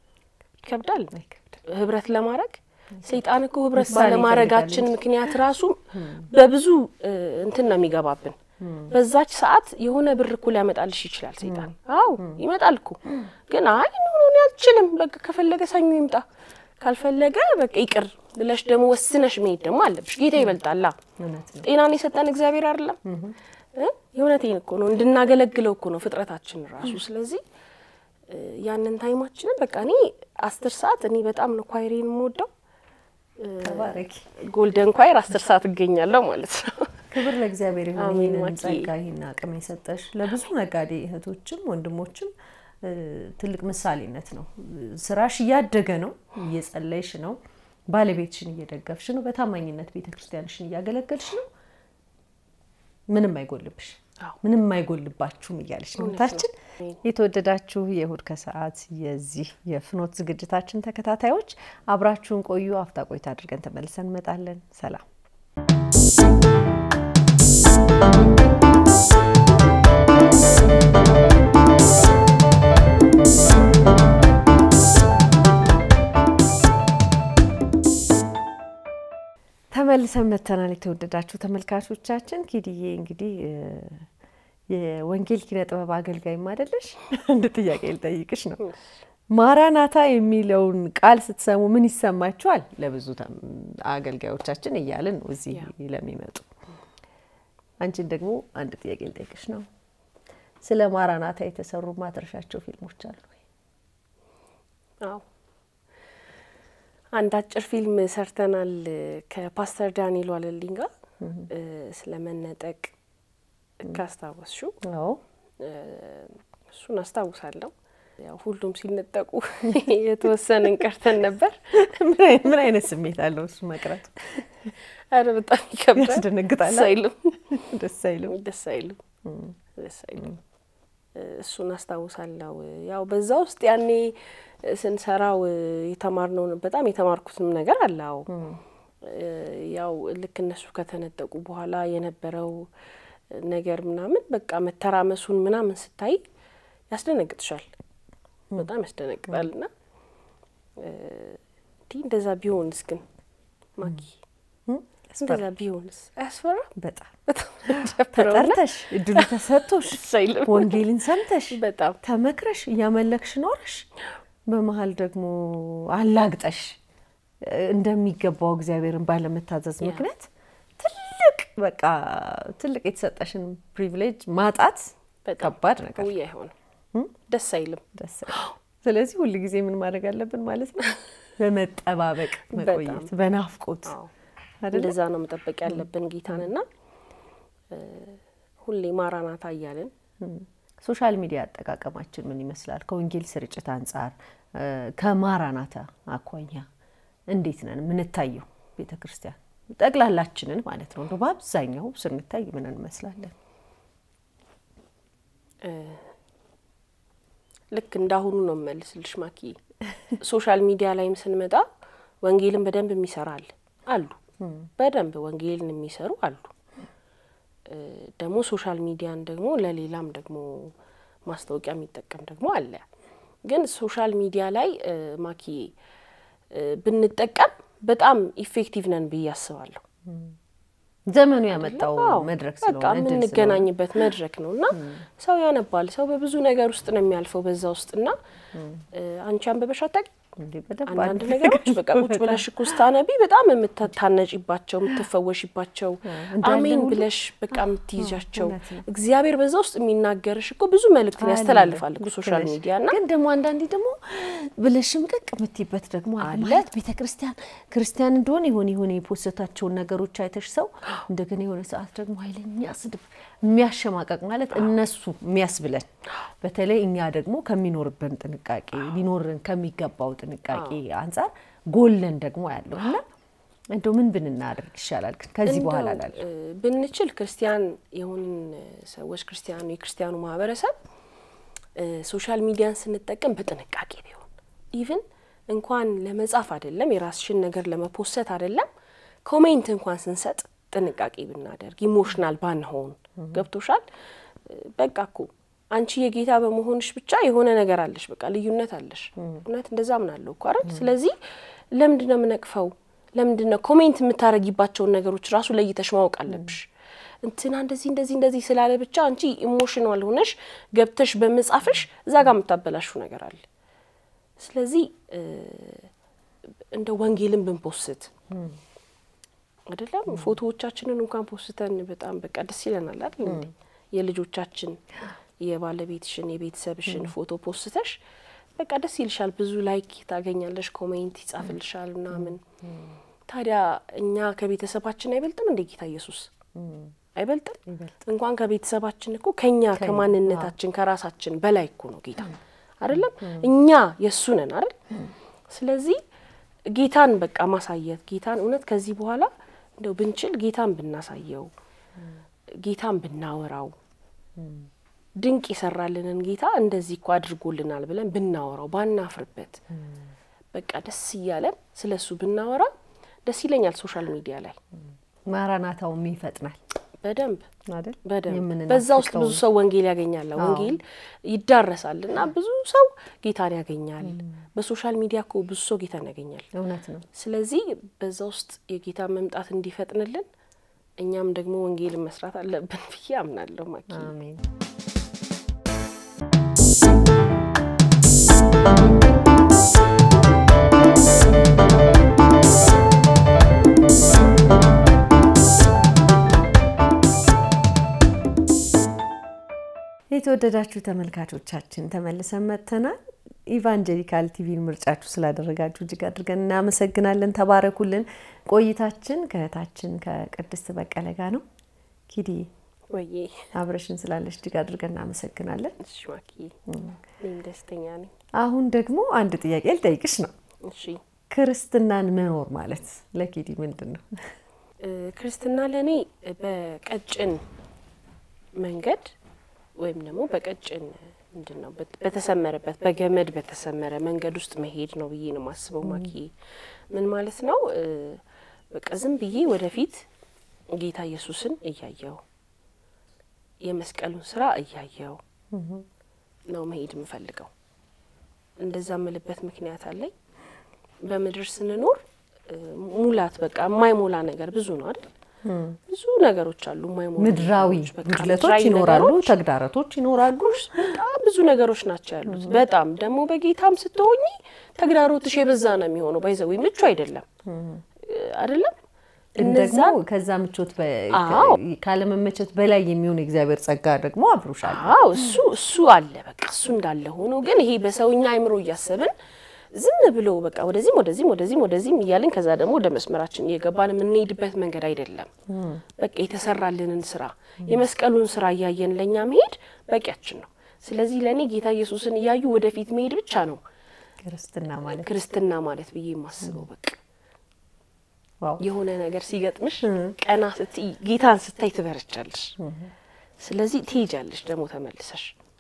C: ይከብዳል ህብረት ለማድረግ ሰይጣን እኮ ህብረት
B: ምሳሌ
C: ባለማድረጋችን
B: ይፈልጋል
C: ምክንያት ራሱ በብዙ እ፣ እንትን ነው የሚገባብን። በዛች ሰዓት የሆነ ብር እኮ ሊያመጣልሽ ይችላል ሰይጣን። አዎ ይመጣል እኮ ግን አይ ኖ ኖ እኔ አልችልም፣ በቃ ከፈለገ ሰኞ ይምጣ፣ ካልፈለገ በቃ ይቅር ብለሽ ደግሞ ወስነሽ መሄድ ደግሞ አለብሽ። ጌታ ይበልጣላ።
B: እውነት ነው።
C: ጤናን የሰጠን እግዚአብሔር አይደለም? እ? የእውነቴን እኮ ነው እንድናገለግለው እኮ ነው ፍጥረታችን ራሱ። ስለዚህ እ፣ ያንን ታይማችንን በቃ እኔ አስር ሰዓት እኔ በጣም ነው ኳይሬን የምወደው።
B: ተባረኪ።
C: ጎልደን ኳይር አስር ሰዓት እገኛለሁ ማለት ነው።
B: ክብር ለእግዚአብሔር ይሁን።
C: አሜን
B: ይህንን
C: ማኪ።
B: ጸጋ ይህን አቅም የሰጠሽ ለብዙ ነጋዴ እህቶችም ወንድሞችም እ፣ ትልቅ ምሳሌነት ነው። ስራሽ እያደገ ነው፣ እየጸለይሽ ነው፣ ባለቤትሽን እየደገፍሽ ነው፣ በታማኝነት ቤተ ክርስቲያንሽን እያገለገልሽ ነው። ምንም አይጎልብሽ፣
C: አዎ።
B: ምንም አይጎልባችሁም እያለች ነው
C: እውነት ነው።
B: እህታችን።
C: አሜን።
B: የተወደዳችሁ የእሁድ ከሰዓት የዚህ የፍኖት ዝግጅታችን ተከታታዮች አብራችሁን ቆዩ። አፍታ ቆይታ አድርገን ተመልሰን እንመጣለን። ሰላም። ተመልሰን መተናል። የተወደዳችሁ ተመልካቾቻችን ኪድዬ እንግዲህ እ፣ የወንጌል ኪነ ጥበብ አገልጋይም አይደለሽ? አንድ ጥያቄ ልጠይቅሽ ነው። ማራናታ የሚለውን ቃል ስትሰሙ ምን ይሰማችኋል? ለብዙ ተም- አገልጋዮቻችን እያልን ነው እዚህ ለሚመጡ። አንቺን ደግሞ አንድ ጥያቄ ልጠይቅሽ ነው። ስለ ማራናታ የተሰሩ ማትረሻቸው ፊልሞች አሉ ወይ?
C: አዎ አንድ አጭር ፊልም ሰርተናል ከፓስተር ዳንኤል ዋለልኝ ጋር እ፣ ስለ መነጠቅ ካስታወስሽው
B: አዎ
C: እሱን አስታውሳለሁ። ያው ሁሉም ሲነጠቁ የተወሰንን ቀርተን ነበር።
B: ምን አይ- ምን አይነት ስሜት አለው እሱ መቅረቱ?
C: አረ በጣም ይከብዳል።
B: ያስደነግጣል።
C: ደስ አይልም።
B: ደስ አይልም?
C: ደስ አይልም። ደስ አይልም። እሱን አስታውሳለሁ። ያው በዛ ውስጥ ያኔ ስንሰራው የተማርነው በጣም የተማርኩትም ነገር አለ። አዎ ያው ልክ እነሱ ከተነጠቁ በኋላ የነበረው ነገር ምናምን በቃ መተራመሱን ምናምን ስታይ ያስደነግጥሻል። በጣም ያስደነግጣል። እና እንዲህ እንደዛ ቢሆንስ ግን ማኪ እንደዛ ቢሆንስ አያስፈራ?
B: በጣም
C: በጣም ደብረውና
B: ተጠርተሽ እድሉ ተሰጥቶሽ
C: ደስ አይልም።
B: ወንጌልን ሰምተሽ
C: በጣም
B: ተመክረሽ እያመለክሽ ኖረሽ በመሀል ደግሞ አላግጠሽ እ፣ እንደሚገባው እግዚአብሔርን ባለመታዘዝ
C: ያ።
B: ምክንያት ትልቅ በቃ ትልቅ የተሰጠሽን ፕሪቪሌጅ ማጣት
C: በጣም
B: ከባድ ነገር
C: ውይ አይሆንም፣ ደስ አይልም።
B: ደስ አይልም። ስለዚህ ሁል ጊዜ ምን ማድረግ አለብን ማለት ነው? በመጠባበቅ መቆየት፣ በናፍቆት
C: አዎ
B: አይደለ?
C: እንደዛ ነው መጠበቅ ያለብን ጌታንና እ፣ ሁሌ ማራናታ እያልን
B: ሶሻል ሚዲያ አጠቃቀማችን ምን ይመስላል? ከወንጌል ስርጭት አንጻር እ፣ ከማራናታ አኳያ እንዴት ነን የምንታየው? ቤተ ክርስቲያን ጠቅላላችንን ማለት ነው እንደው በአብዛኛው ስንታይ ምን እንመስላለን?
C: ልክ እንዳሁኑ ነው የምመልስልሽ ማኪ። ሶሻል ሚዲያ ላይም ስንመጣ ወንጌልን በደንብ የሚሰራ አለ አሉ፣ በደንብ ወንጌልን የሚሰሩ አሉ። እ፣ ደግሞ ሶሻል ሚዲያን ደግሞ ለሌላም ደግሞ ማስታወቂያ የሚጠቀም ደግሞ አለ። ግን ሶሻል ሚዲያ ላይ እ፣ ማኪ እ፣ ብንጠቀም በጣም ኢፌክቲቭ ነን ብዬ አስባለሁ።
B: ዘመኑ ያመጣው
C: አዎ፣
B: መድረክ
C: በቃ
B: ስለሆነ እድል ስለሆነ
C: የምንገናኝበት መድረክ ነው እና ሰው ያነባል። ሰው በብዙ ነገር ውስጥ ነው የሚያልፈው በዛ ውስጥ እና እ፣ አንቺ አንብበሽ አታውቂም?
B: እንዴ በደንብ
C: አንዳንድ
B: አድርገን
C: ነገሮች በቃ ቁጭ ብለሽ እኮ ስታነቢ በጣም የምታነጪባቸው የምትፈወሽባቸው
B: እንዳለ
C: አሜን
B: ሁሉ
C: ብለሽ በቃ የምትይዣቸው
B: እውነት ነው።
C: እግዚአብሔር በዛ ውስጥ የሚናገርሽ እኮ ብዙ መልእክትን ያስተላልፋል እኮ
B: ልክ
C: ሶሻል
B: ነሽ።
C: ሚዲያ እና
B: ግን ደግሞ አንዳንዴ ደግሞ ብለሽም ቅቅ የምትይበት ደግሞ አለ። ማለት ቤተ ክርስቲያን ክርስቲያን እንደሆነ የሆነ የሆነ የፖሰታቸውን ነገሮች አይተሽ ሰው እንደገና የሆነ ሰዓት ደግሞ ኃይለኛ ስድብ የሚያሸማቀቅ ማለት እነሱ የሚያስብለን በተለይ እኛ ደግሞ ከሚኖርብን ጥንቃቄ ሊኖርን ከሚገባው ጥንቃቄ አንጻር ጎለን ደግሞ ያለው እና እንደው ምን ብንናደርግ ይሻላል ግን ከዚህ በኋላ
C: እንደው
B: ላለ
C: እ፣ ብንችል ክርስቲያን የሆንን ሰዎች ክርስቲያኑ የክርስቲያኑ ማህበረሰብ እ፣ ሶሻል ሚዲያን ስንጠቀም በጥንቃቄ ቢሆን ኢቭን እንኳን ለመጻፍ አይደለም የራስሽን ነገር ለመፖሰት አይደለም ኮሜንት እንኳን ስንሰጥ ጥንቃቄ ብናደርግ ኢሞሽናል ባንሆን ገብቶሻል እ፣ በቃ እኮ አንቺ የጌታ በመሆንሽ ብቻ የሆነ ነገር አለሽ በቃ ልዩነት አለሽ እውነት እንደዛ ምናለው እኮ አይደል ስለዚህ ለምንድን ነው የምነቅፈው ለምንድን ነው ኮሜንት የምታደርጊባቸውን ነገሮች ራሱ ለይተሽ ማወቅ አለብሽ እንትና እንደዚህ እንደዚህ እንደዚህ ስላለ ብቻ አንቺ ኢሞሽናል ሆነሽ ገብተሽ በመጻፍሽ እዛ ጋር የምታበላሹ ነገር አለ ስለዚህ እ፣ እንደ ወንጌልን ብንፖስት አይደለም ፎቶዎቻችንን እንኳን ፖስተን በጣም በቃ ደስ ይለናል አይደል እንዴ የልጆቻችን የባለቤትሽን የቤተሰብሽን ፎቶ ፖስተሽ በቃ ደስ ይልሻል ብዙ ላይክ ታገኛለሽ ኮሜንት ይጻፍልሻል ምናምን ታዲያ እኛ ከቤተሰባችን አይበልጥም እንደ ጌታ ኢየሱስ አይበልጥም? እንኳን ከቤተሰባችን እኮ ከኛ ከማንነታችን ከራሳችን በላይ እኮ ነው ጌታ አይደለም? እኛ የእሱ ነን አይደል? ስለዚህ ጌታን በቃ ማሳየት ጌታን እውነት ከዚህ በኋላ እንደው ብንችል ጌታን ብናሳየው ጌታን ብናወራው ድንቅ የሰራልንን ጌታ እንደዚህ እኮ አድርጎልናል ብለን ብናወራው ባናፍርበት በቃ ደስ እያለን ስለ እሱ ብናወራ ደስ ይለኛል። ሶሻል ሚዲያ ላይ
B: ማራናታውም ይፈጥናል
C: በደንብ
B: አይደል?
C: በደንብ
B: የምንናፍቀው
C: በዛ ውስጥ ብዙ ሰው ወንጌል ያገኛል። ወንጌል ይዳረሳል እና ብዙ ሰው ጌታን ያገኛል። በሶሻል ሚዲያ እኮ ብዙ ሰው ጌታን ያገኛል።
B: እውነት ነው።
C: ስለዚህ በዛ ውስጥ የጌታ መምጣት እንዲፈጥንልን እኛም ደግሞ ወንጌልን መስራት አለብን ብዬ አምናለሁ። ማኪ
B: አሜን። የተወደዳችሁ ተመልካቾቻችን ተመልሰን መጥተናል። ኢቫንጀሊካል ቲቪን ምርጫችሁ ስላደረጋችሁ እጅግ አድርገን እናመሰግናለን። ተባረኩልን። ቆይታችን ከእህታችን ከቅድስት በቀለ ጋር ነው። ኪዲ
C: ወዬ
B: አብረሽን ስላለሽ እጅግ አድርገን እናመሰግናለን።
C: እሺ ማኪ እኔም ደስተኛ ነኝ።
B: አሁን ደግሞ አንድ ጥያቄ ልጠይቅሽ ነው።
C: እሺ
B: ክርስትናን መኖር ማለት ለኪዲ ምንድን ነው?
C: እ ክርስትና ለእኔ በቀጭን መንገድ ወይም ደግሞ በቀጭን ምንድን ነው በት- በተሰመረበት በገመድ በተሰመረ መንገድ ውስጥ መሄድ ነው ብዬ ነው የማስበው። ማኪ ምን ማለት ነው? እ በቃ ዝም ብዬ ወደፊት ጌታ ኢየሱስን እያየው የመስቀሉን ስራ እያየው ነው መሄድ የምፈልገው። እንደዛ ምልበት ምክንያት አለኝ። በምድር ስንኖር እ ሙላት በቃ የማይሞላ ነገር ብዙ ነው አይደል? ብዙ ነገሮች አሉ የማይሞሉ
B: ምድራዊ
C: ነገሮች፣ በቃ
B: ጉድለቶች
C: ምድራዊ
B: ይኖራሉ፣
C: ነገሮች
B: ተግዳሮቶች ይኖራሉ።
C: በጣም ብዙ ነገሮች ናቸው ያሉት። በጣም ደግሞ በጌታም ስትሆኚ ተግዳሮትሽ የበዛ ነው የሚሆነው። ባይዘዊ ምቹ አይደለም አይደለም
B: ግን
C: እነዛ
B: ደግሞ ከዛ ምቾት በ-
C: አዎ።
B: ካለመመቸት በላይ የሚሆን የእግዚአብሔር ጸጋ ደግሞ አብሮሻል።
C: አዎ እሱ እሱ አለ በቃ እሱ እንዳለ ሆኖ ግን ይሄ በሰውኛ አይምሮ እያሰብን ዝም ብሎ በቃ ወደዚህም ወደዚህም ወደዚህም ወደዚህም እያልን ከዛ ደግሞ ወደ መስመራችን እየገባን የምንሄድበት መንገድ አይደለም። በቃ የተሰራልንን ስራ የመስቀሉን ስራ እያየን ለእኛ መሄድ በቂያችን ነው። ስለዚህ ለእኔ ጌታ ኢየሱስን እያዩ ወደፊት መሄድ ብቻ ነው
B: ክርስትና ማለት
C: ክርስትና ማለት ብዬ የማስበው። በቃ
B: ዋው
C: የሆነ ነገር ሲገጥምሽ ቀና ስትይ ጌታን ስታይ ትበረቻለሽ። ስለዚህ ትሄጃለሽ ደግሞ ተመልሰሽ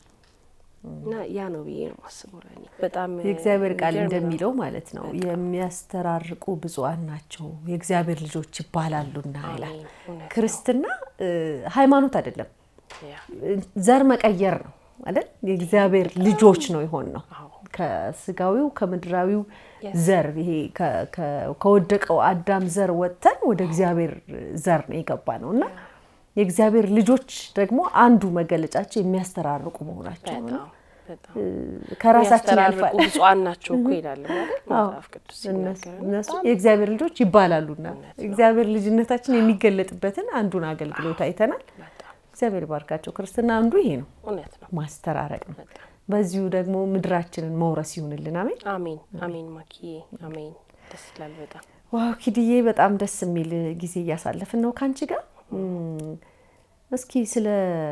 C: እና ያ ነው ብዬ ነው የማስበው። ለእኔ በጣም
B: የእግዚአብሔር ቃል
C: የሚገርም ነው።
B: እንደሚለው ማለት ነው የሚያስተራርቁ ብፁዓን ናቸው የእግዚአብሔር ልጆች ይባላሉና ይላል።
C: አሜን። እውነት ነው።
B: ክርስትና እ፣ ሃይማኖት አይደለም፣
C: ያ
B: ዘር መቀየር ነው አይደል? የእግዚአብሔር ልጆች ነው የሆን ነው
C: አዎ።
B: ከስጋዊው ከምድራዊው
C: Yes.
B: ዘር ይሄ ከ- ከ- ከወደቀው አዳም ዘር ወጥተን ወደ እግዚአብሔር ዘር ነው የገባ ነው እና የእግዚአብሔር ልጆች ደግሞ አንዱ መገለጫቸው የሚያስተራርቁ መሆናቸው ነው።
C: በጣም በጣም
B: ከራሳችን
C: የሚያስተራርቁ
B: ያልፋል።
C: ብፁዓን ናቸው እኮ ይላል ማለት
B: አዎ፣
C: መጽሐፍ ቅዱስ
B: እነሱ
C: ሲናገር
B: እነሱ የእግዚአብሔር ልጆች ይባላሉና እግዚአብሔር ልጅነታችን የሚገለጥበትን አንዱን አገልግሎት አይተናል።
C: በጣም
B: እግዚአብሔር ባርካቸው። ክርስትና አንዱ ይሄ ነው፣
C: እውነት ነው።
B: ማስተራረቅ ነው።
C: በጣም
B: በዚሁ ደግሞ ምድራችንን መውረስ ይሁንልን። አሜን።
C: አሜን አሜን። ማኪዬ አሜን። ደስ ይላል በጣም
B: ዋው ኪድዬ፣ በጣም ደስ የሚል ጊዜ እያሳለፍን ነው ከአንቺ ጋር። እም፣ እስኪ ስለ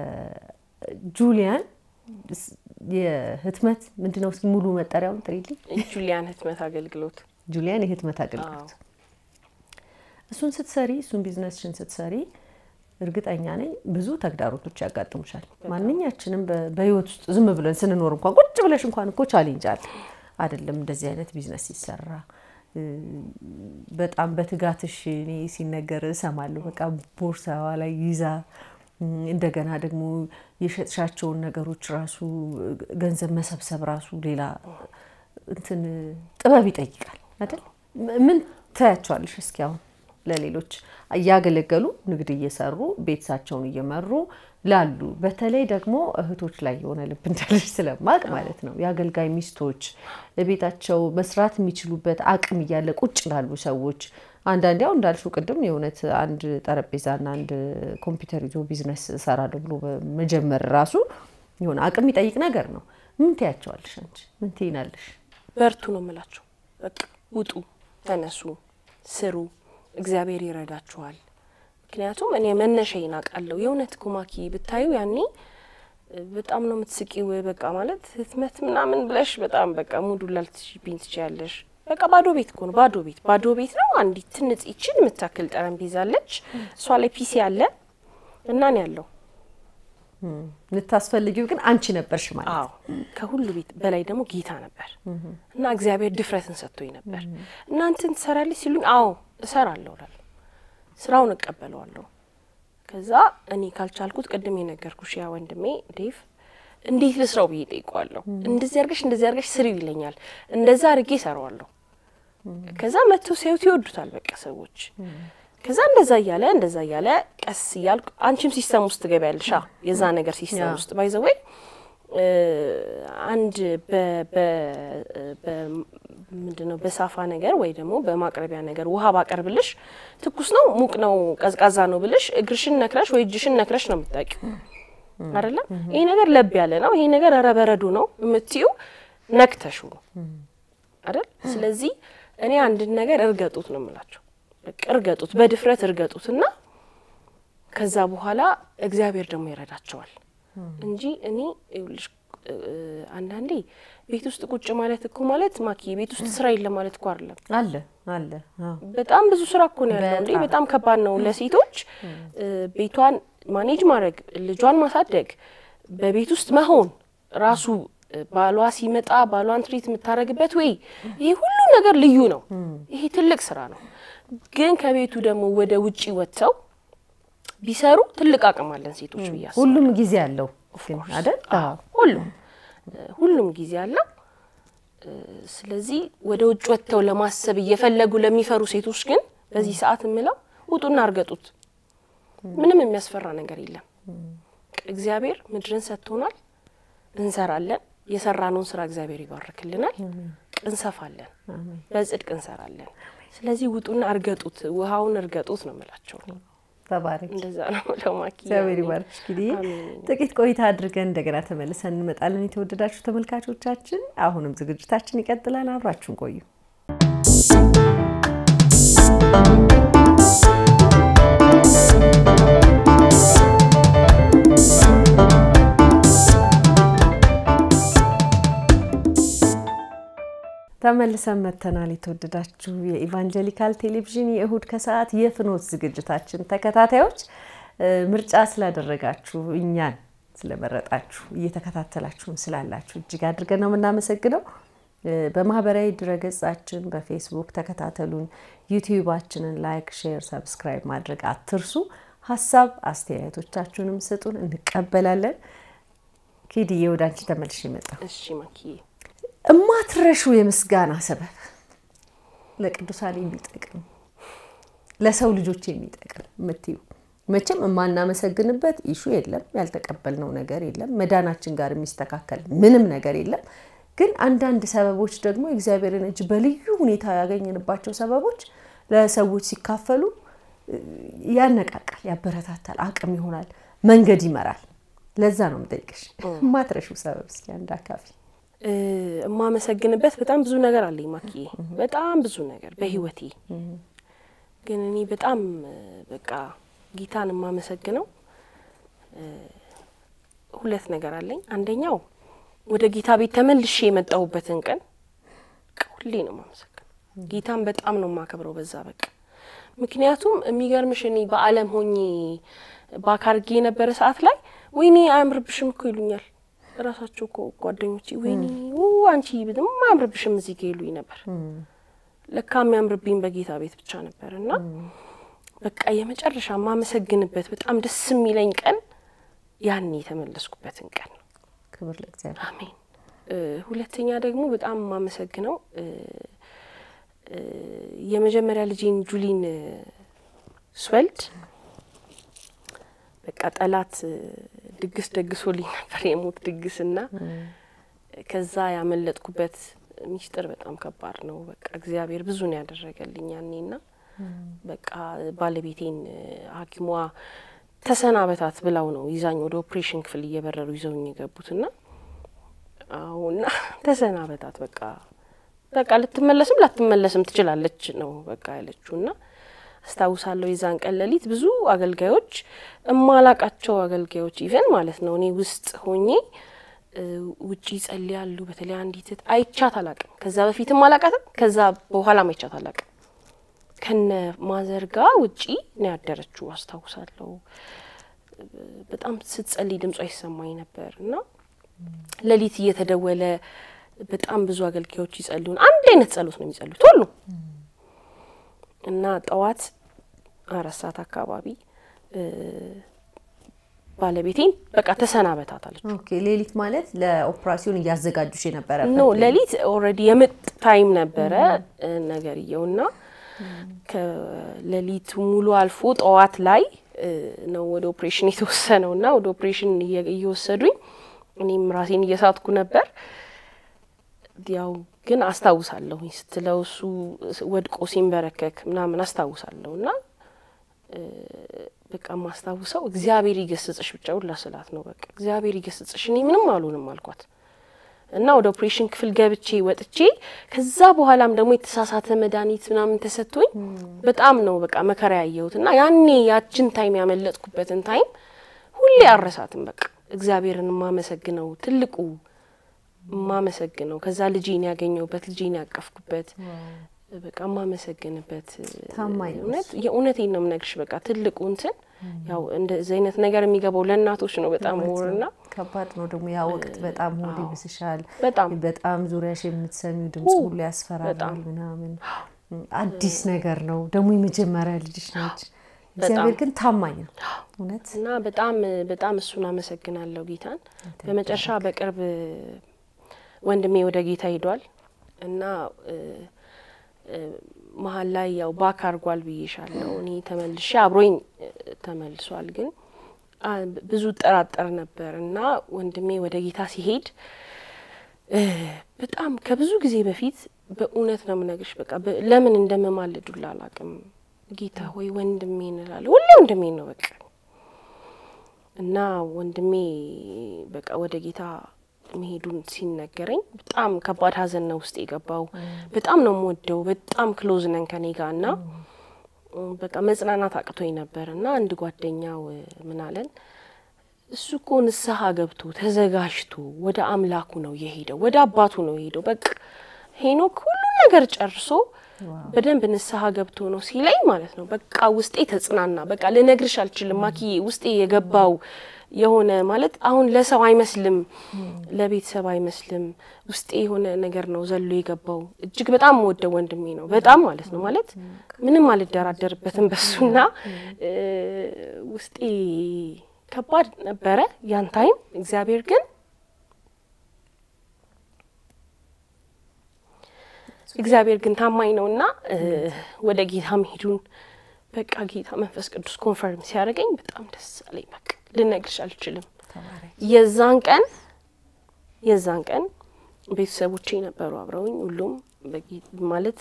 B: ጁሊያን ስ- የህትመት ምንድነው? እስኪ ሙሉ መጠሪያውን ጥሪልኝ።
C: ጁሊያን ህትመት አገልግሎት
B: ጁሊያን የህትመት አገልግሎት እሱን ስትሰሪ እሱን ቢዝነስሽን ስትሰሪ እርግጠኛ ነኝ ብዙ ተግዳሮቶች ያጋጥሙሻል። ማንኛችንም በ- በህይወት ውስጥ ዝም ብለን ስንኖር እንኳን ቁጭ ብለሽ እንኳን እኮ ቻሌንጅ አለ አይደለም? እንደዚህ አይነት ቢዝነስ ሲሰራ እ፣ በጣም በትጋትሽ እኔ ሲነገር እሰማለሁ። በቃ ቦርሳዋ ላይ ይዛ እም፣ እንደገና ደግሞ የሸጥሻቸውን ነገሮች ራሱ ገንዘብ መሰብሰብ ራሱ ሌላ እንትን ጥበብ ይጠይቃል አይደል? ም- ምን ታያቸዋለሽ? እስኪ አሁን ለሌሎች እያገለገሉ ንግድ እየሰሩ ቤተሰባቸውን እየመሩ ላሉ በተለይ ደግሞ እህቶች ላይ የሆነ ልብ እንዳለሽ ስለማቅ ማለት ነው የአገልጋይ ሚስቶች ቤታቸው መስራት የሚችሉበት አቅም እያለ ቁጭ ላሉ ሰዎች አንዳንዴ ያው እንዳልሽው ቅድም የእውነት አንድ ጠረጴዛና አንድ ኮምፒውተር ይዞ ቢዝነስ እሰራለሁ ብሎ መጀመር ራሱ የሆነ አቅም የሚጠይቅ ነገር ነው። ምን ትያቸዋለሽ አንቺ? ምን ትይናለሽ?
C: በርቱ ነው የምላቸው። በቃ ውጡ፣ ተነሱ፣ ስሩ፣ እግዚአብሔር ይረዳችኋል። ምክንያቱም እኔ መነሻዬን አውቃለሁ። የእውነት እኮ ማኪ ብታዩ ያኔ በጣም ነው የምትስቂው። በቃ ማለት ህትመት ምናምን ብለሽ በጣም በቃ ሙዱ ላልትሽብኝ ትችያለሽ። በቃ ባዶ ቤት እኮ ነው፣ ባዶ ቤት ባዶ ቤት ነው። አንዲት ትንጽ ይችን የምታክል ጠረጴዛ አለች፣ እሷ ላይ ፒሲ አለ እና እኔ ያለው
B: ልታስፈልጊው ግን አንቺ ነበርሽ ማለት
C: አዎ ከሁሉ ቤት በላይ ደግሞ ጌታ ነበር እና እግዚአብሔር ድፍረትን ሰጥቶኝ ነበር። እናንተን ትሰራለች ሲሉኝ አዎ እሰራለሁ እላለሁ፣ ስራውን እቀበለዋለሁ። ከዛ እኔ ካልቻልኩት ቅድም የነገርኩሽ ያ ወንድሜ ዴቭ እንዴት ልስራው ብዬ ጠይቀዋለሁ። እንደዚህ አርገሽ እንደዚህ አርገሽ ስሪው ይለኛል። እንደዛ አርጌ እሰራዋለሁ። ከዛ መጥተው ሲያዩት ይወዱታል በቃ ሰዎች። ከዛ እንደዛ እያለ እንደዛ እያለ ቀስ እያልኩ አንቺም ሲስተም ውስጥ ትገቢያለሽ። የዛ ነገር ሲስተም ውስጥ ባይዘወይ አንድ ምንድን ነው በሳፋ ነገር ወይ ደግሞ በማቅረቢያ ነገር ውሃ ባቀርብልሽ ትኩስ ነው ሙቅ ነው ቀዝቃዛ ነው ብልሽ እግርሽን ነክረሽ ወይ እጅሽን ነክረሽ ነው የምታውቂው አይደለም። ይሄ ነገር ለብ ያለ ነው፣ ይሄ ነገር ኧረ በረዶ ነው የምትዩ ነክተሹ ነው አይደል? ስለዚህ እኔ አንድን ነገር እርገጡት ነው የምላቸው። በቃ እርገጡት፣ በድፍረት እርገጡት እና ከዛ በኋላ እግዚአብሔር ደግሞ ይረዳቸዋል እንጂ እኔ ይኸውልሽ አንዳንዴ ቤት ውስጥ ቁጭ ማለት እኮ ማለት ማኪ ቤት ውስጥ ስራ የለም ማለት እኮ አይደለም።
B: አለ አለ። አዎ
C: በጣም ብዙ ስራ እኮ ነው ያለው። እንዴ በጣም ከባድ ነው ለሴቶች ቤቷን ማኔጅ ማድረግ፣ ልጇን ማሳደግ፣ በቤት ውስጥ መሆን ራሱ ባሏ ሲመጣ ባሏን ትሪት የምታደርግበት ወይ ይሄ ሁሉ ነገር ልዩ ነው። ይሄ ትልቅ ስራ ነው። ግን ከቤቱ ደግሞ ወደ ውጪ ወጥተው ቢሰሩ ትልቅ አቅም አለን ሴቶች ብዬ አስባለሁ።
B: ሁሉም ጊዜ አለው ግን አይደል?
C: አዎ ሁሉም ሁሉም ጊዜ አለው። ስለዚህ ወደ ውጭ ወጥተው ለማሰብ እየፈለጉ ለሚፈሩ ሴቶች ግን በዚህ ሰዓት የምለው ውጡና እርገጡት። ምንም የሚያስፈራ ነገር የለም። እግዚአብሔር ምድርን ሰጥቶናል፣ እንሰራለን። የሰራነውን ስራ እግዚአብሔር ይባርክልናል። እንሰፋለን፣ በጽድቅ እንሰራለን። ስለዚህ ውጡና እርገጡት፣ ውሃውን እርገጡት ነው የምላቸው።
B: ተባረክ።
C: እንደዛ ነው የምለው ማኪ።
B: እግዚአብሔር ይባርክሽ። እንግዲህ ጥቂት ቆይታ አድርገን እንደገና ተመልሰን እንመጣለን። የተወደዳችሁ ተመልካቾቻችን፣ አሁንም ዝግጅታችን ይቀጥላል። አብራችሁን ቆዩ። ተመልሰን መጥተናል። የተወደዳችሁ የኢቫንጀሊካል ቴሌቪዥን የእሁድ ከሰዓት የፍኖት ዝግጅታችን ተከታታዮች ምርጫ ስላደረጋችሁ እኛን ስለመረጣችሁ እየተከታተላችሁን ስላላችሁ እጅግ አድርገን ነው የምናመሰግነው። በማህበራዊ ድረገጻችን በፌስቡክ ተከታተሉን። ዩቲዩባችንን ላይክ፣ ሼር፣ ሰብስክራይብ ማድረግ አትርሱ። ሀሳብ አስተያየቶቻችሁንም ስጡን፣ እንቀበላለን። ኪድዬ ወደ አንቺ ተመልሼ መጣሁ።
C: እሺ ማኪ
B: እማትረሹ የምስጋና ሰበብ ለቅዱሳን የሚጠቅም ለሰው ልጆች የሚጠቅም የምትዩ መቼም የማናመሰግንበት ኢሹ የለም፣ ያልተቀበልነው ነገር የለም፣ መዳናችን ጋር የሚስተካከል ምንም ነገር የለም። ግን አንዳንድ ሰበቦች ደግሞ የእግዚአብሔርን እጅ በልዩ ሁኔታ ያገኘንባቸው ሰበቦች ለሰዎች ሲካፈሉ ያነቃቃል፣ ያበረታታል፣ አቅም ይሆናል፣ መንገድ ይመራል። ለዛ ነው የምጠይቅሽ የማትረሹ ሰበብ እስኪ አንድ አካፊ
C: የማመሰግንበት በጣም ብዙ ነገር አለኝ ማኪዬ፣ በጣም ብዙ ነገር በህይወቴ። ግን እኔ በጣም በቃ ጌታን የማመሰግነው ሁለት ነገር አለኝ። አንደኛው ወደ ጌታ ቤት ተመልሼ የመጣሁበትን ቀን ሁሌ ነው የማመሰግነው። ጌታን በጣም ነው የማከብረው በዛ በቃ ምክንያቱም የሚገርምሽ እኔ በዓለም ሆኜ ባካርጌ የነበረ ሰዓት ላይ ወይኔ አያምርብሽም እኮ ይሉኛል ራሳቸው እኮ ጓደኞቼ ወይኔ አንቺ ብትም አያምርብሽም እዚህ ጋ ይሉኝ ነበር። ለካ የሚያምርብኝ በጌታ ቤት ብቻ ነበር። እና በቃ የመጨረሻ የማመሰግንበት በጣም ደስ የሚለኝ ቀን ያኔ የተመለስኩበትን ቀን ነው።
B: ክብር ለእግዚአብሔር።
C: አሜን። ሁለተኛ ደግሞ በጣም የማመሰግነው የመጀመሪያ ልጄን ጁሊን ስወልድ በቃ ጠላት ድግስ ደግሶልኝ ነበር የሞት ድግስና ከዛ ያመለጥኩበት ሚስጥር በጣም ከባድ ነው። በቃ እግዚአብሔር ብዙ ነው ያደረገልኝ ያኔና በቃ ባለቤቴን ሐኪሟ ተሰናበታት ብላው ነው ይዛኝ ወደ ኦፕሬሽን ክፍል እየበረሩ ይዘውኝ የገቡትና አሁና ተሰናበታት በቃ በቃ ልትመለስም ላትመለስም ትችላለች ነው በቃ ያለችው እና አስታውሳለሁ። የዛን ቀን ሌሊት ብዙ አገልጋዮች እማላቃቸው አገልጋዮች ኢቨን ማለት ነው እኔ ውስጥ ሆኜ ውጪ ይጸልያሉ። በተለይ አንዲት እህት አይቻት አላቅም። ከዛ በፊትም አላቃትም፣ ከዛ በኋላም አይቻት አላቅም። ከነ ማዘርጋ ውጪ ነው ያደረችው አስታውሳለሁ። በጣም ስትጸልይ ድምጿ ይሰማኝ ነበር እና ሌሊት እየተደወለ በጣም ብዙ አገልጋዮች ይጸልዩን። አንድ አይነት ጸሎት ነው የሚጸልዩት ሁሉ እና ጠዋት አራት ሰዓት አካባቢ ባለቤቴን በቃ ተሰናበታት አለች።
B: ኦኬ ሌሊት ማለት ለኦፕራሲዮን እያዘጋጁሽ የነበረ
C: ኖ ሌሊት ኦልሬዲ የምጥ ታይም ነበረ ነገርየው እና ከሌሊቱ ሙሉ አልፎ ጠዋት ላይ ነው ወደ ኦፕሬሽን የተወሰነው እና ወደ ኦፕሬሽን እየወሰዱኝ እኔም ራሴን እየሳትኩ ነበር። ያው ግን አስታውሳለሁኝ ስትለው እሱ ወድቆ ሲንበረከክ ምናምን አስታውሳለሁ እና በቃ የማስታውሰው እግዚአብሔር ይገስጽሽ ብቻ ሁላ ስላት ነው። በቃ እግዚአብሔር ይገስጽሽ፣ እኔ ምንም አልሆንም አልኳት እና ወደ ኦፕሬሽን ክፍል ገብቼ ወጥቼ ከዛ በኋላም ደግሞ የተሳሳተ መድኃኒት ምናምን ተሰጥቶኝ በጣም ነው በቃ መከራ ያየሁት እና ያኔ ያችን ታይም ያመለጥኩበትን ታይም ሁሌ አረሳትም። በቃ እግዚአብሔርን የማመሰግነው ትልቁ የማመሰግነው ከዛ ልጄን ያገኘሁበት ልጄን ያቀፍኩበት በቃ የማመሰግንበት
B: ታማኝ ነው
C: እውነት የእውነቴን ነው የምነግርሽ። በቃ ትልቁ እንትን ያው እንደዚህ አይነት ነገር የሚገባው ለእናቶች ነው በጣም ሞርና
B: ከባድ ነው ደግሞ ያ ወቅት በጣም ሆድ ይብስሻል።
C: በጣም
B: በጣም ዙሪያሽ የምትሰሚው ድምጽ ሁሉ ያስፈራራል ምናምን አዲስ ነገር ነው ደግሞ የመጀመሪያ ልጅሽ ነች። እግዚአብሔር ግን ታማኝ ነው እውነት
C: እና በጣም በጣም እሱን አመሰግናለሁ ጌታን። በመጨረሻ በቅርብ ወንድሜ ወደ ጌታ ሄዷል እና መሀል ላይ ያው ባክ አርጓል ብዬሻለሁ። እኔ ተመልሼ አብሮኝ ተመልሷል። ግን ብዙ ጠራጠር ነበር እና ወንድሜ ወደ ጌታ ሲሄድ በጣም ከብዙ ጊዜ በፊት በእውነት ነው የምነግርሽ፣ በቃ ለምን እንደምማልዱላ አላቅም። ጌታ ሆይ ወንድሜ እንላለሁ፣ ሁሌ ወንድሜ ነው በቃ እና ወንድሜ በቃ ወደ ጌታ መሄዱን ሲነገረኝ በጣም ከባድ ሐዘን ነው ውስጥ የገባው። በጣም ነው የምወደው፣ በጣም ክሎዝ ነን ከኔ ጋር እና በቃ መጽናናት አቅቶኝ ነበር እና አንድ ጓደኛው ምን አለን፣ እሱ እኮ ንስሐ ገብቶ ተዘጋጅቶ ወደ አምላኩ ነው የሄደው፣ ወደ አባቱ ነው የሄደው። በቃ ሄኖክ ሁሉን ነገር ጨርሶ በደንብ ንስሐ ገብቶ ነው ሲለኝ ማለት ነው በቃ ውስጤ ተጽናና። በቃ ልነግርሽ አልችልም ማኪዬ፣ ውስጤ የገባው የሆነ ማለት አሁን ለሰው አይመስልም፣ ለቤተሰብ አይመስልም። ውስጤ የሆነ ነገር ነው ዘሎ የገባው። እጅግ በጣም ወደ ወንድሜ ነው በጣም ማለት ነው ማለት ምንም አልደራደርበትም በሱና ውስጤ ከባድ ነበረ ያን ታይም። እግዚአብሔር ግን እግዚአብሔር ግን ታማኝ ነውና ወደ ጌታ መሄዱን በቃ ጌታ መንፈስ ቅዱስ ኮንፈርም ሲያደርገኝ በጣም ደስ አለኝ። በቃ ልነግርሽ አልችልም። የዛን ቀን የዛን ቀን ቤተሰቦቼ ነበሩ አብረውኝ ሁሉም ማለት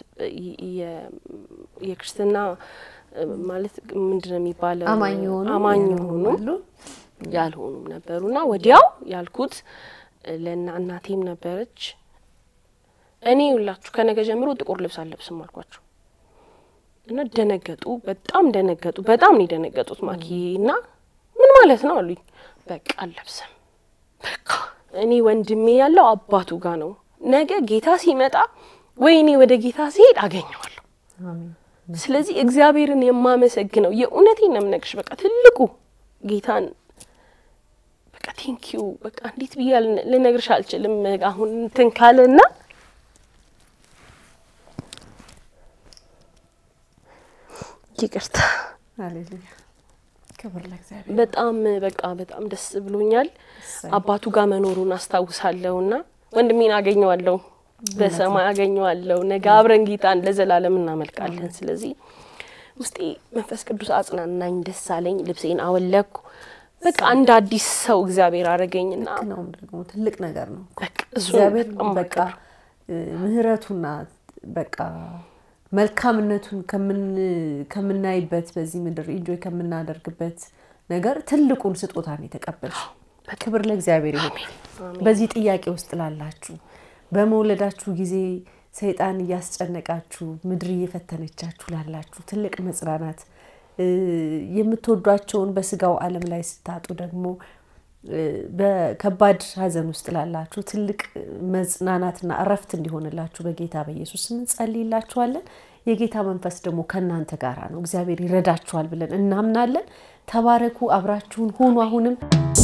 C: የክርስትና ማለት ምንድነው የሚባለው
B: አማኝ የሆኑ
C: አማኝ የሆኑ ያልሆኑም ነበሩና ወዲያው ያልኩት ለና እናቴም ነበረች እኔ ሁላችሁ ከነገ ጀምሮ ጥቁር ልብስ አለብስም አልኳቸው እና ደነገጡ። በጣም ደነገጡ። በጣም ነው የደነገጡት። ማኪ እና ምን ማለት ነው አሉኝ። በቃ አለብስም። በቃ እኔ ወንድሜ ያለው አባቱ ጋር ነው። ነገ ጌታ ሲመጣ ወይ እኔ ወደ ጌታ ሲሄድ አገኘዋለሁ። ስለዚህ እግዚአብሔርን የማመሰግነው የእውነቴን ነው የምነግርሽ። በቃ ትልቁ ጌታን በቃ ቴንኪዩ በቃ እንዴት ብዬ ልነግርሽ አልችልም። አሁን እንትን ካለና ይቅርታ
B: ሃሌሉያ ክብር ለእግዚአብሔር።
C: በጣም በቃ በጣም ደስ ብሎኛል። አባቱ ጋር መኖሩን አስታውሳለሁ እና ወንድሜን አገኘዋለሁ፣ በሰማይ አገኘዋለሁ። ነገ አብረን ጌታን ለዘላለም እናመልካለን። ስለዚህ ውስጤ መንፈስ ቅዱስ አጽናናኝ፣ ደስ አለኝ። ልብሴን አወለኩ። በቃ እንደ አዲስ ሰው እግዚአብሔር አረገኝና
B: ነው ደግሞ ትልቅ ነገር ነው።
C: በቃ እሱ
B: እግዚአብሔር
C: በጣም
B: በቃ ምህረቱና በቃ መልካምነቱን ከምናይበት በዚህ ምድር ኢንጆይ ከምናደርግበት ነገር ትልቁን ስጦታን የተቀበልሽ ክብር ለእግዚአብሔር ይሁን። በዚህ ጥያቄ ውስጥ ላላችሁ በመውለዳችሁ ጊዜ ሰይጣን እያስጨነቃችሁ ምድር እየፈተነቻችሁ ላላችሁ ትልቅ መጽናናት የምትወዷቸውን በስጋው ዓለም ላይ ስታጡ ደግሞ በከባድ ሐዘን ውስጥ ላላችሁ ትልቅ መጽናናትና እረፍት እንዲሆንላችሁ በጌታ በኢየሱስ ስም እንጸልይላችኋለን። የጌታ መንፈስ ደግሞ ከእናንተ ጋር ነው። እግዚአብሔር ይረዳችኋል ብለን እናምናለን። ተባረኩ። አብራችሁን ሁኑ። አሁንም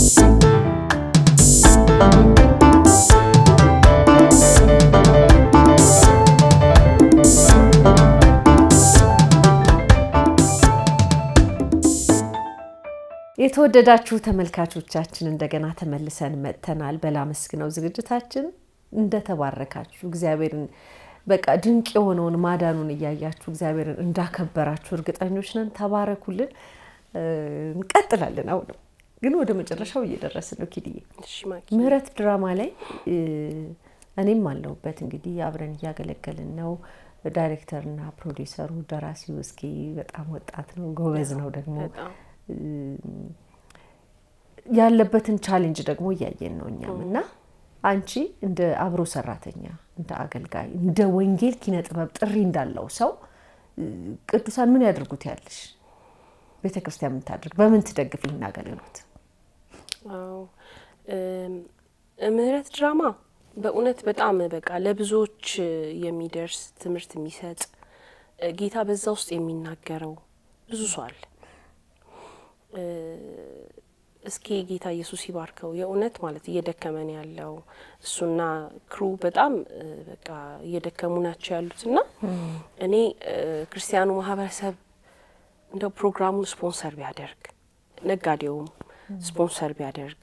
B: የተወደዳችሁ ተመልካቾቻችን እንደገና ተመልሰን መጥተናል። በላመስግነው ዝግጅታችን እንደተባረካችሁ እግዚአብሔርን በቃ ድንቅ የሆነውን ማዳኑን እያያችሁ እግዚአብሔርን እንዳከበራችሁ እርግጠኞች ነን። ተባረኩልን። እንቀጥላለን። አሁንም ግን ወደ መጨረሻው እየደረስን ነው። ኪድዬ ምህረት ድራማ ላይ እኔም አለሁበት እንግዲህ አብረን እያገለገልን ነው። ዳይሬክተርና ፕሮዲሰሩ ደራሲው እስኪ በጣም ወጣት ነው፣ ጎበዝ ነው ደግሞ ያለበትን ቻሌንጅ ደግሞ እያየን ነው እኛም እና አንቺ እንደ አብሮ ሰራተኛ እንደ አገልጋይ እንደ ወንጌል ኪነ ጥበብ ጥሪ እንዳለው ሰው ቅዱሳን ምን ያደርጉት ያለሽ ቤተ ክርስቲያን የምታደርግ በምን ትደግፍ ይህን አገልግሎት?
C: ምህረት ድራማ በእውነት በጣም በቃ ለብዙዎች የሚደርስ ትምህርት የሚሰጥ ጌታ በዛ ውስጥ የሚናገረው ብዙ ሰው አለ። እስኪ ጌታ ኢየሱስ ይባርከው። የእውነት ማለት እየደከመን ያለው እሱና ክሩ በጣም በቃ እየደከሙ ናቸው ያሉት እና እኔ ክርስቲያኑ ማህበረሰብ እንደው ፕሮግራሙን ስፖንሰር ቢያደርግ፣ ነጋዴውም ስፖንሰር ቢያደርግ፣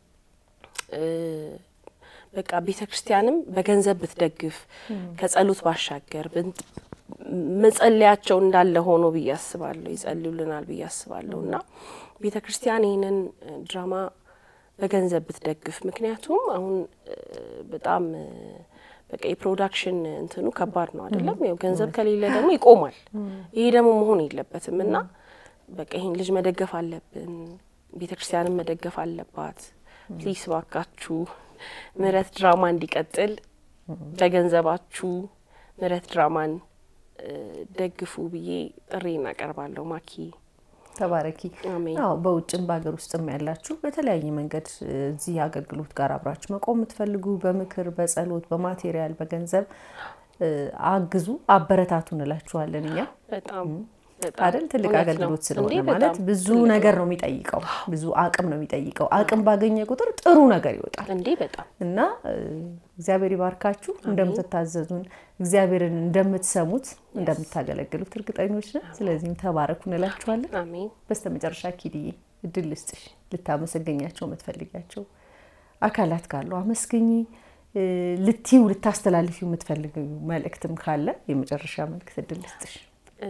C: በቃ ቤተ ክርስቲያንም በገንዘብ ብትደግፍ ከጸሎት ባሻገር መጸለያቸው እንዳለ ሆኖ ብዬ አስባለሁ። ይጸልዩልናል ብዬ አስባለሁ እና ቤተ ክርስቲያን ይህንን ድራማ በገንዘብ ብትደግፍ፣ ምክንያቱም አሁን በጣም በቃ የፕሮዳክሽን እንትኑ ከባድ ነው አይደለም? ያው ገንዘብ ከሌለ ደግሞ ይቆማል። ይሄ ደግሞ መሆን የለበትም እና በቃ ይህን ልጅ መደገፍ አለብን። ቤተ ክርስቲያንን መደገፍ አለባት። ፕሊስ ባካችሁ ምህረት ድራማ እንዲቀጥል በገንዘባችሁ ምህረት ድራማን ደግፉ ብዬ ጥሪ እናቀርባለሁ። ማኪ
B: ተባረኪ።
C: አሜን።
B: አዎ በውጭም በሀገር ውስጥም ያላችሁ በተለያየ መንገድ እዚህ አገልግሎት ጋር አብራችሁ መቆም የምትፈልጉ በምክር፣ በጸሎት፣ በማቴሪያል፣ በገንዘብ አግዙ፣ አበረታቱ እንላችኋለን እኛ
C: በጣም
B: አይደል ትልቅ
C: እውነት ነው
B: አገልግሎት ስለሆነ
C: እንዴ!
B: ማለት
C: በጣም
B: ብዙ
C: ትልቅ
B: ነገር ነው የሚጠይቀው፣ ብዙ አቅም ነው የሚጠይቀው። አቅም ባገኘ ቁጥር ጥሩ ነገር ይወጣል
C: እንዴ በጣም
B: እና እ፣ እግዚአብሔር ይባርካችሁ። እንደምትታዘዙን እግዚአብሔርን እንደምትሰሙት እንደምታገለግሉት እርግጠኞች ነን። ስለዚህም ተባረኩ እንላችኋለን።
C: አሜን።
B: በስተ መጨረሻ ኪድዬ እድል ልስጥሽ፣ ልታመሰገኛቸው የምትፈልጊያቸው አካላት ካሉ አመስግኝ። እ፣ ልትይው ልታስተላልፊው የምትፈልጊው መልእክትም ካለ የመጨረሻ መልእክት እድል ልስጥሽ።
C: እ፣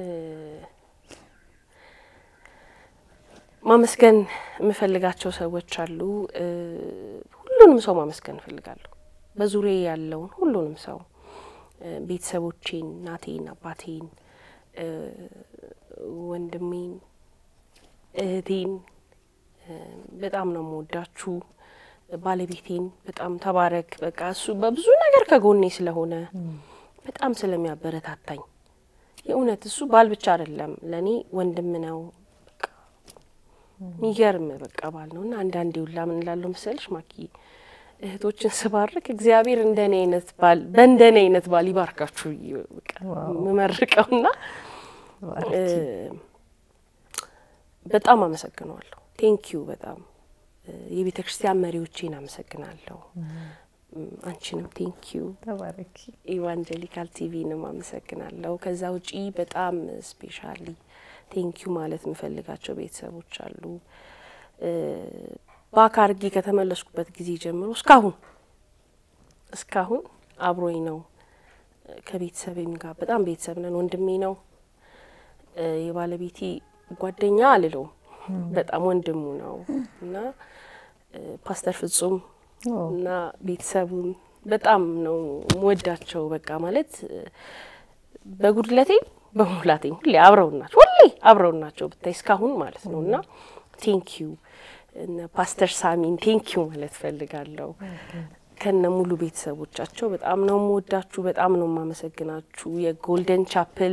C: ማመስገን የምፈልጋቸው ሰዎች አሉ። እ፣ ሁሉንም ሰው ማመስገን እፈልጋለሁ። በዙሪያ ያለውን ሁሉንም ሰው እ፣ ቤተሰቦቼን፣ እናቴን፣ አባቴን፣ እ፣ ወንድሜን፣ እህቴን እ፣ በጣም ነው የምወዳችሁ። ባለቤቴን በጣም ተባረክ። በቃ እሱ በብዙ ነገር ከጎኔ ስለሆነ በጣም ስለሚያበረታታኝ የእውነት እሱ ባል ብቻ አይደለም ለእኔ ወንድም ነው። በቃ የሚገርም በቃ ባል ነው እና አንዳንዴ ሁላ ምን እላለሁ መሰለሽ ማኪ እህቶችን ስባርክ እግዚአብሔር እንደኔ አይነት ባል በእንደኔ አይነት ባል ይባርካችሁ ብዬ በቃ
B: ዋው።
C: የምመርቀውና እ፣ በጣም አመሰግነዋለሁ። ቴንኪዩ በጣም እ፣ የቤተ ክርስቲያን መሪዎቼን አመሰግናለሁ። እም፣ አንቺንም ቴንኪዩ
B: ተባረኪ።
C: ኢቫንጀሊካል ቲቪንም አመሰግናለሁ። ከዛ ውጪ በጣም ስፔሻሊ ቴንኪዩ ማለት የምፈልጋቸው ቤተሰቦች አሉ። እ፣ በአካል አድርጌ ከተመለስኩበት ጊዜ ጀምሮ እስካሁን እስካሁን አብሮኝ ነው። ከቤተሰብም ጋር በጣም ቤተሰብ ነን። ወንድሜ ነው። እ፣ የባለቤቴ ጓደኛ አልለውም፣ በጣም ወንድሙ ነው እና እ፣ ፓስተር ፍጹም
B: ኦ፣
C: እና ቤተሰቡን በጣም ነው ወዳቸው። በቃ ማለት እ፣ በጉድለቴም በሙላቴም ሁሌ አብረው ናቸው፣ ሁሌ አብረው ናቸው ብታይ እስካሁን ማለት ነው። እና ቴንኪዩ እነ ፓስተር ሳሚን ቴንኪዩ ማለት ፈልጋለሁ። ከነ ሙሉ ቤተሰቦቻቸው በጣም ነው የምወዳችሁ፣ በጣም ነው የማመሰግናችሁ። የጎልደን ቻፕል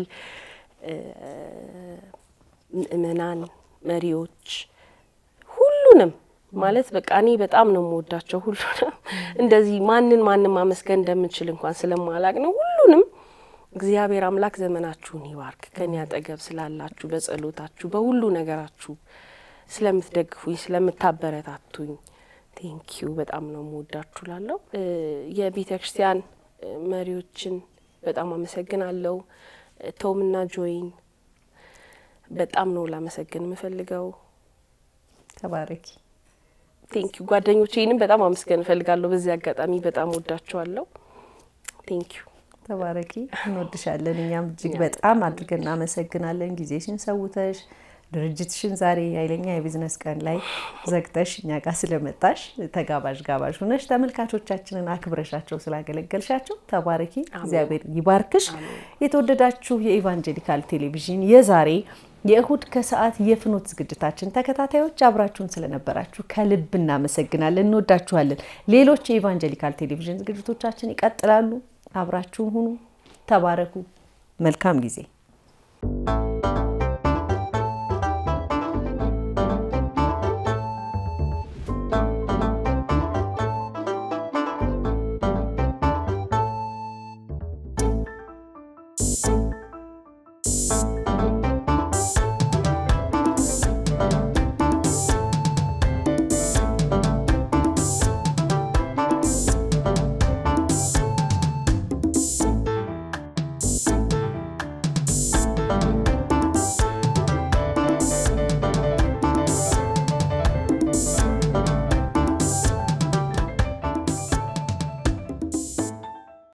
C: ምእመናን፣ መሪዎች ሁሉንም ማለት በቃ እኔ በጣም ነው የምወዳቸው። ሁሉንም እንደዚህ ማንን ማንን ማመስገን እንደምንችል እንኳን ስለማላቅ ነው። ሁሉንም እግዚአብሔር አምላክ ዘመናችሁን ይባርክ። ከኔ አጠገብ ስላላችሁ፣ በጸሎታችሁ፣ በሁሉ ነገራችሁ ስለምትደግፉኝ፣ ስለምታበረታቱኝ ቴንኪዩ በጣም ነው የምወዳችሁ ላለው የቤተ ክርስቲያን መሪዎችን በጣም አመሰግናለሁ። ቶምና ጆይን በጣም ነው ላመሰግን የምፈልገው።
B: ተባረኪ።
C: ቴንኪዩ ጓደኞቼንም በጣም አመስገን እፈልጋለሁ። በዚህ አጋጣሚ በጣም ወዳቸዋለሁ። ቴንኪዩ
B: ተባረኪ። እንወድሻለን። እኛም እጅግ በጣም አድርገን እናመሰግናለን። ጊዜሽን ሰውተሽ ድርጅትሽን ዛሬ ኃይለኛ የቢዝነስ ቀን ላይ ዘግተሽ እኛ ጋር ስለመጣሽ ተጋባዥ ጋባዥ ሆነሽ ተመልካቾቻችንን አክብረሻቸው ስላገለገልሻቸው ተባረኪ። እግዚአብሔር ይባርክሽ። የተወደዳችሁ የኢቫንጀሊካል ቴሌቪዥን የዛሬ የእሁድ ከሰዓት የፍኖት ዝግጅታችን ተከታታዮች አብራችሁን ስለነበራችሁ ከልብ እናመሰግናለን። እንወዳችኋለን። ሌሎች የኢቫንጀሊካል ቴሌቪዥን ዝግጅቶቻችን ይቀጥላሉ። አብራችሁን ሁኑ። ተባረኩ። መልካም ጊዜ